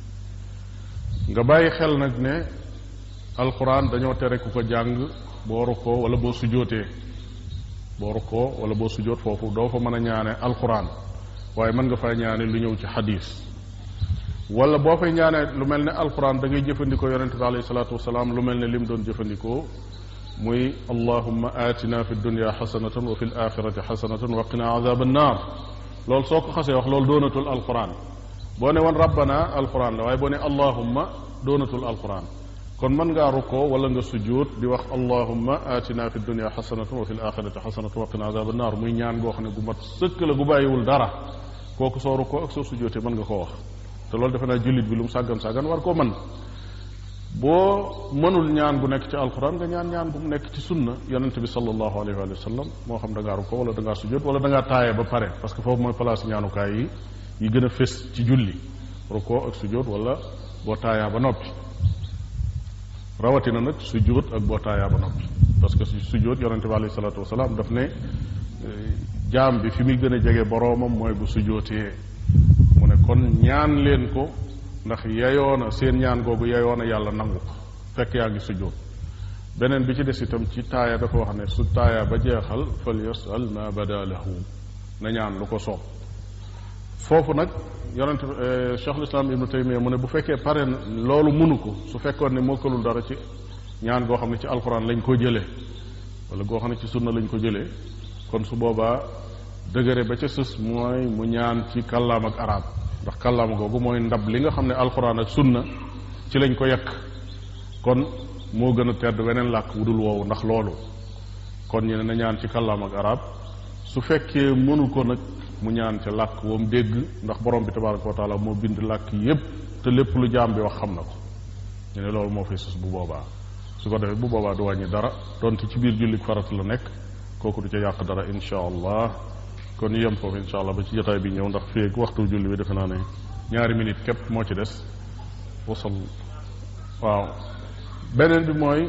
nga bàyyi xel nag ne alquran dañoo tere ku ko jàng boo rukkoo wala boo sujootee boo rukkoo wala boo sujoot foofu doo fa mën a ñaane alquran waaye mën nga faa ñaane lu ñëw ci xadis wala boo fay ñaane lu mel ne alquran da ngay jëfandikoo yonente bi alayhi salaatu wasalaam lu mel ne lim doon jëfandikoo muy allahumma atina fi dunya xasanatan wa fi l axirati xasanatan wa qina azab annar loolu soo ko xasee wax loolu doonatul alquran boo ne woon rabbana alquran la waaye boo ne allahumma doonatul alquran kon mën ngaa rukkoo wala nga sujjuut di wax allahumma atina fi dunya xasanatan wa fi l axirati xasanatan wa qina azab annar muy ñaan goo xam ne gu mat sëkk la gu bàyyiwul dara kooku soo rukkoo ak soo sujjootee mën nga koo wax te loolu defe naa jullit bi lu mu sàggan sàggan war koo mën boo mënul ñaan gu nekk ci alquran nga ñaan ñaan gu mu nekk ci sunna yonente bi sallallahu alayhi wa sallam moo xam da ngaa rukkoo wala da ngaa sujjoot wala da ngaa taaye ba pare parce que foofu mooy place ñaanukaay yi yi gën a fés ci julli rukkoo ak sujjoot wala boo taayaa ba noppi rawatina nag sujjoot ak boo taayaa ba noppi parce que sujjoot yonente bi alayhi salatu wasalaam daf ne jaam bi fi muy gën a jege boroomam mooy bu sujjootee mu ne kon ñaan leen ko ndax yayoona seen ñaan googu yayoona yàlla nangu ko fekk yaa ngi sujjóot beneen bi ci des itam ci taaya dafa wax ne su taaya ba jeexal fal yasal ma bada lahu na ñaan lu ko soob foofu nag yonente cheikh lislam ibnu taymiya mu ne bu fekkee pare loolu munu ko su fekkoon ne mokkalul dara ci ñaan goo xam ne ci alxuraan lañ ko jëlee wala goo xam ne ci sunna lañ ko jëlee kon su boobaa dëgëre ba ca sës mooy mu ñaan ci kàllaam ak arab ndax kàllaama googu mooy ndab li nga xam ne alxuraan ak sunna ci lañ ko yekk kon moo gën a tedd weneen làkk wudul woowu ndax loolu kon ñu ne na ñaan ci kàllaam ak arab su fekkee mënu ko nag mu ñaan ca làkk woom dégg ndax borom bi tabaraka wa taala moo bind làkk yépp te lépp lu jaam bi wax xam na ko ñu ne loolu moo fay sus bu boobaa su ko defee bu boobaa du wàññi dara donte ci biir jullit farata la nekk kooku du ca yàq dara insha allah kon ñu yem foofu insha allah ba ci jotaay bi ñëw ndax fii ak waxtu julli bi defe naa ne ñaari minute képp moo ci des wasal waaw beneen bi mooy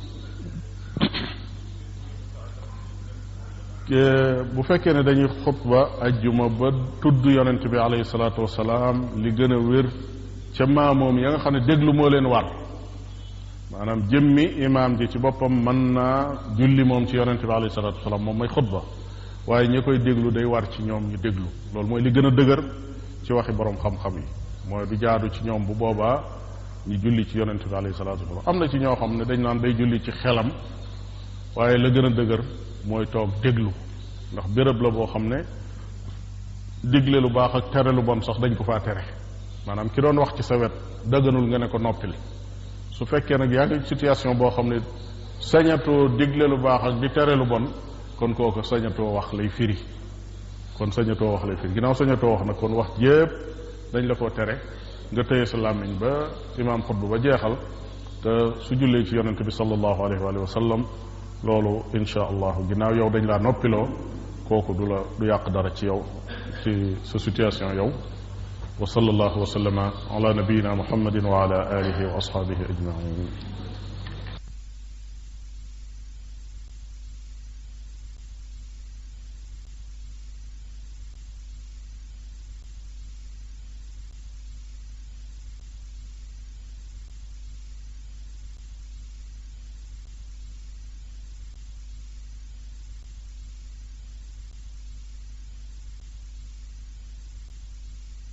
bu fekkee ne dañuy xutba ajjuma ba tudd yonent bi alayhi salaatu wasalaam li gën a wér ca maamoom ya nga xam ne déglu moo leen war maanaam jëmmi imaam ji ci boppam mën naa julli moom ci yonent bi alayhi salaatu wasalaam moom mooy xutba waaye ñi koy déglu day war ci ñoom ñu déglu loolu mooy li gën a dëgër ci waxi borom xam-xam yi mooy du jaadu ci ñoom bu boobaa ñu julli ci yonent bi alayhi salaatu wasalaam am na ci ñoo xam ne dañ naan day julli ci xelam waaye la gën a dëgër mooy toog déglu ndax béréb la boo xam ne digle lu baax ak tere lu bon sax dañ ko faa tere maanaam ki doon wax ci sa wet dëgganul nga ne ko noppil su fekkee nag yaa ngi situation boo xam ne sañatoo digle lu baax ak di tere lu bon kon kooku sañatoo wax lay firi kon sañatoo wax lay firi ginnaaw sañatoo wax nag kon wax jépp dañ la koo tere nga tëye sa làmmiñ ba imaam xutba ba jeexal te su jullee ci yonente bi sallallahu alayhi wa sallam loolu insha allahu ginnaaw yow dañ laa noppiloo kooku du la du yàq dara ci yow ci sa situation yow wa sallallahu wa sallama ala nabiyina muhammadin wa ala alihi wa ashabihi ajmain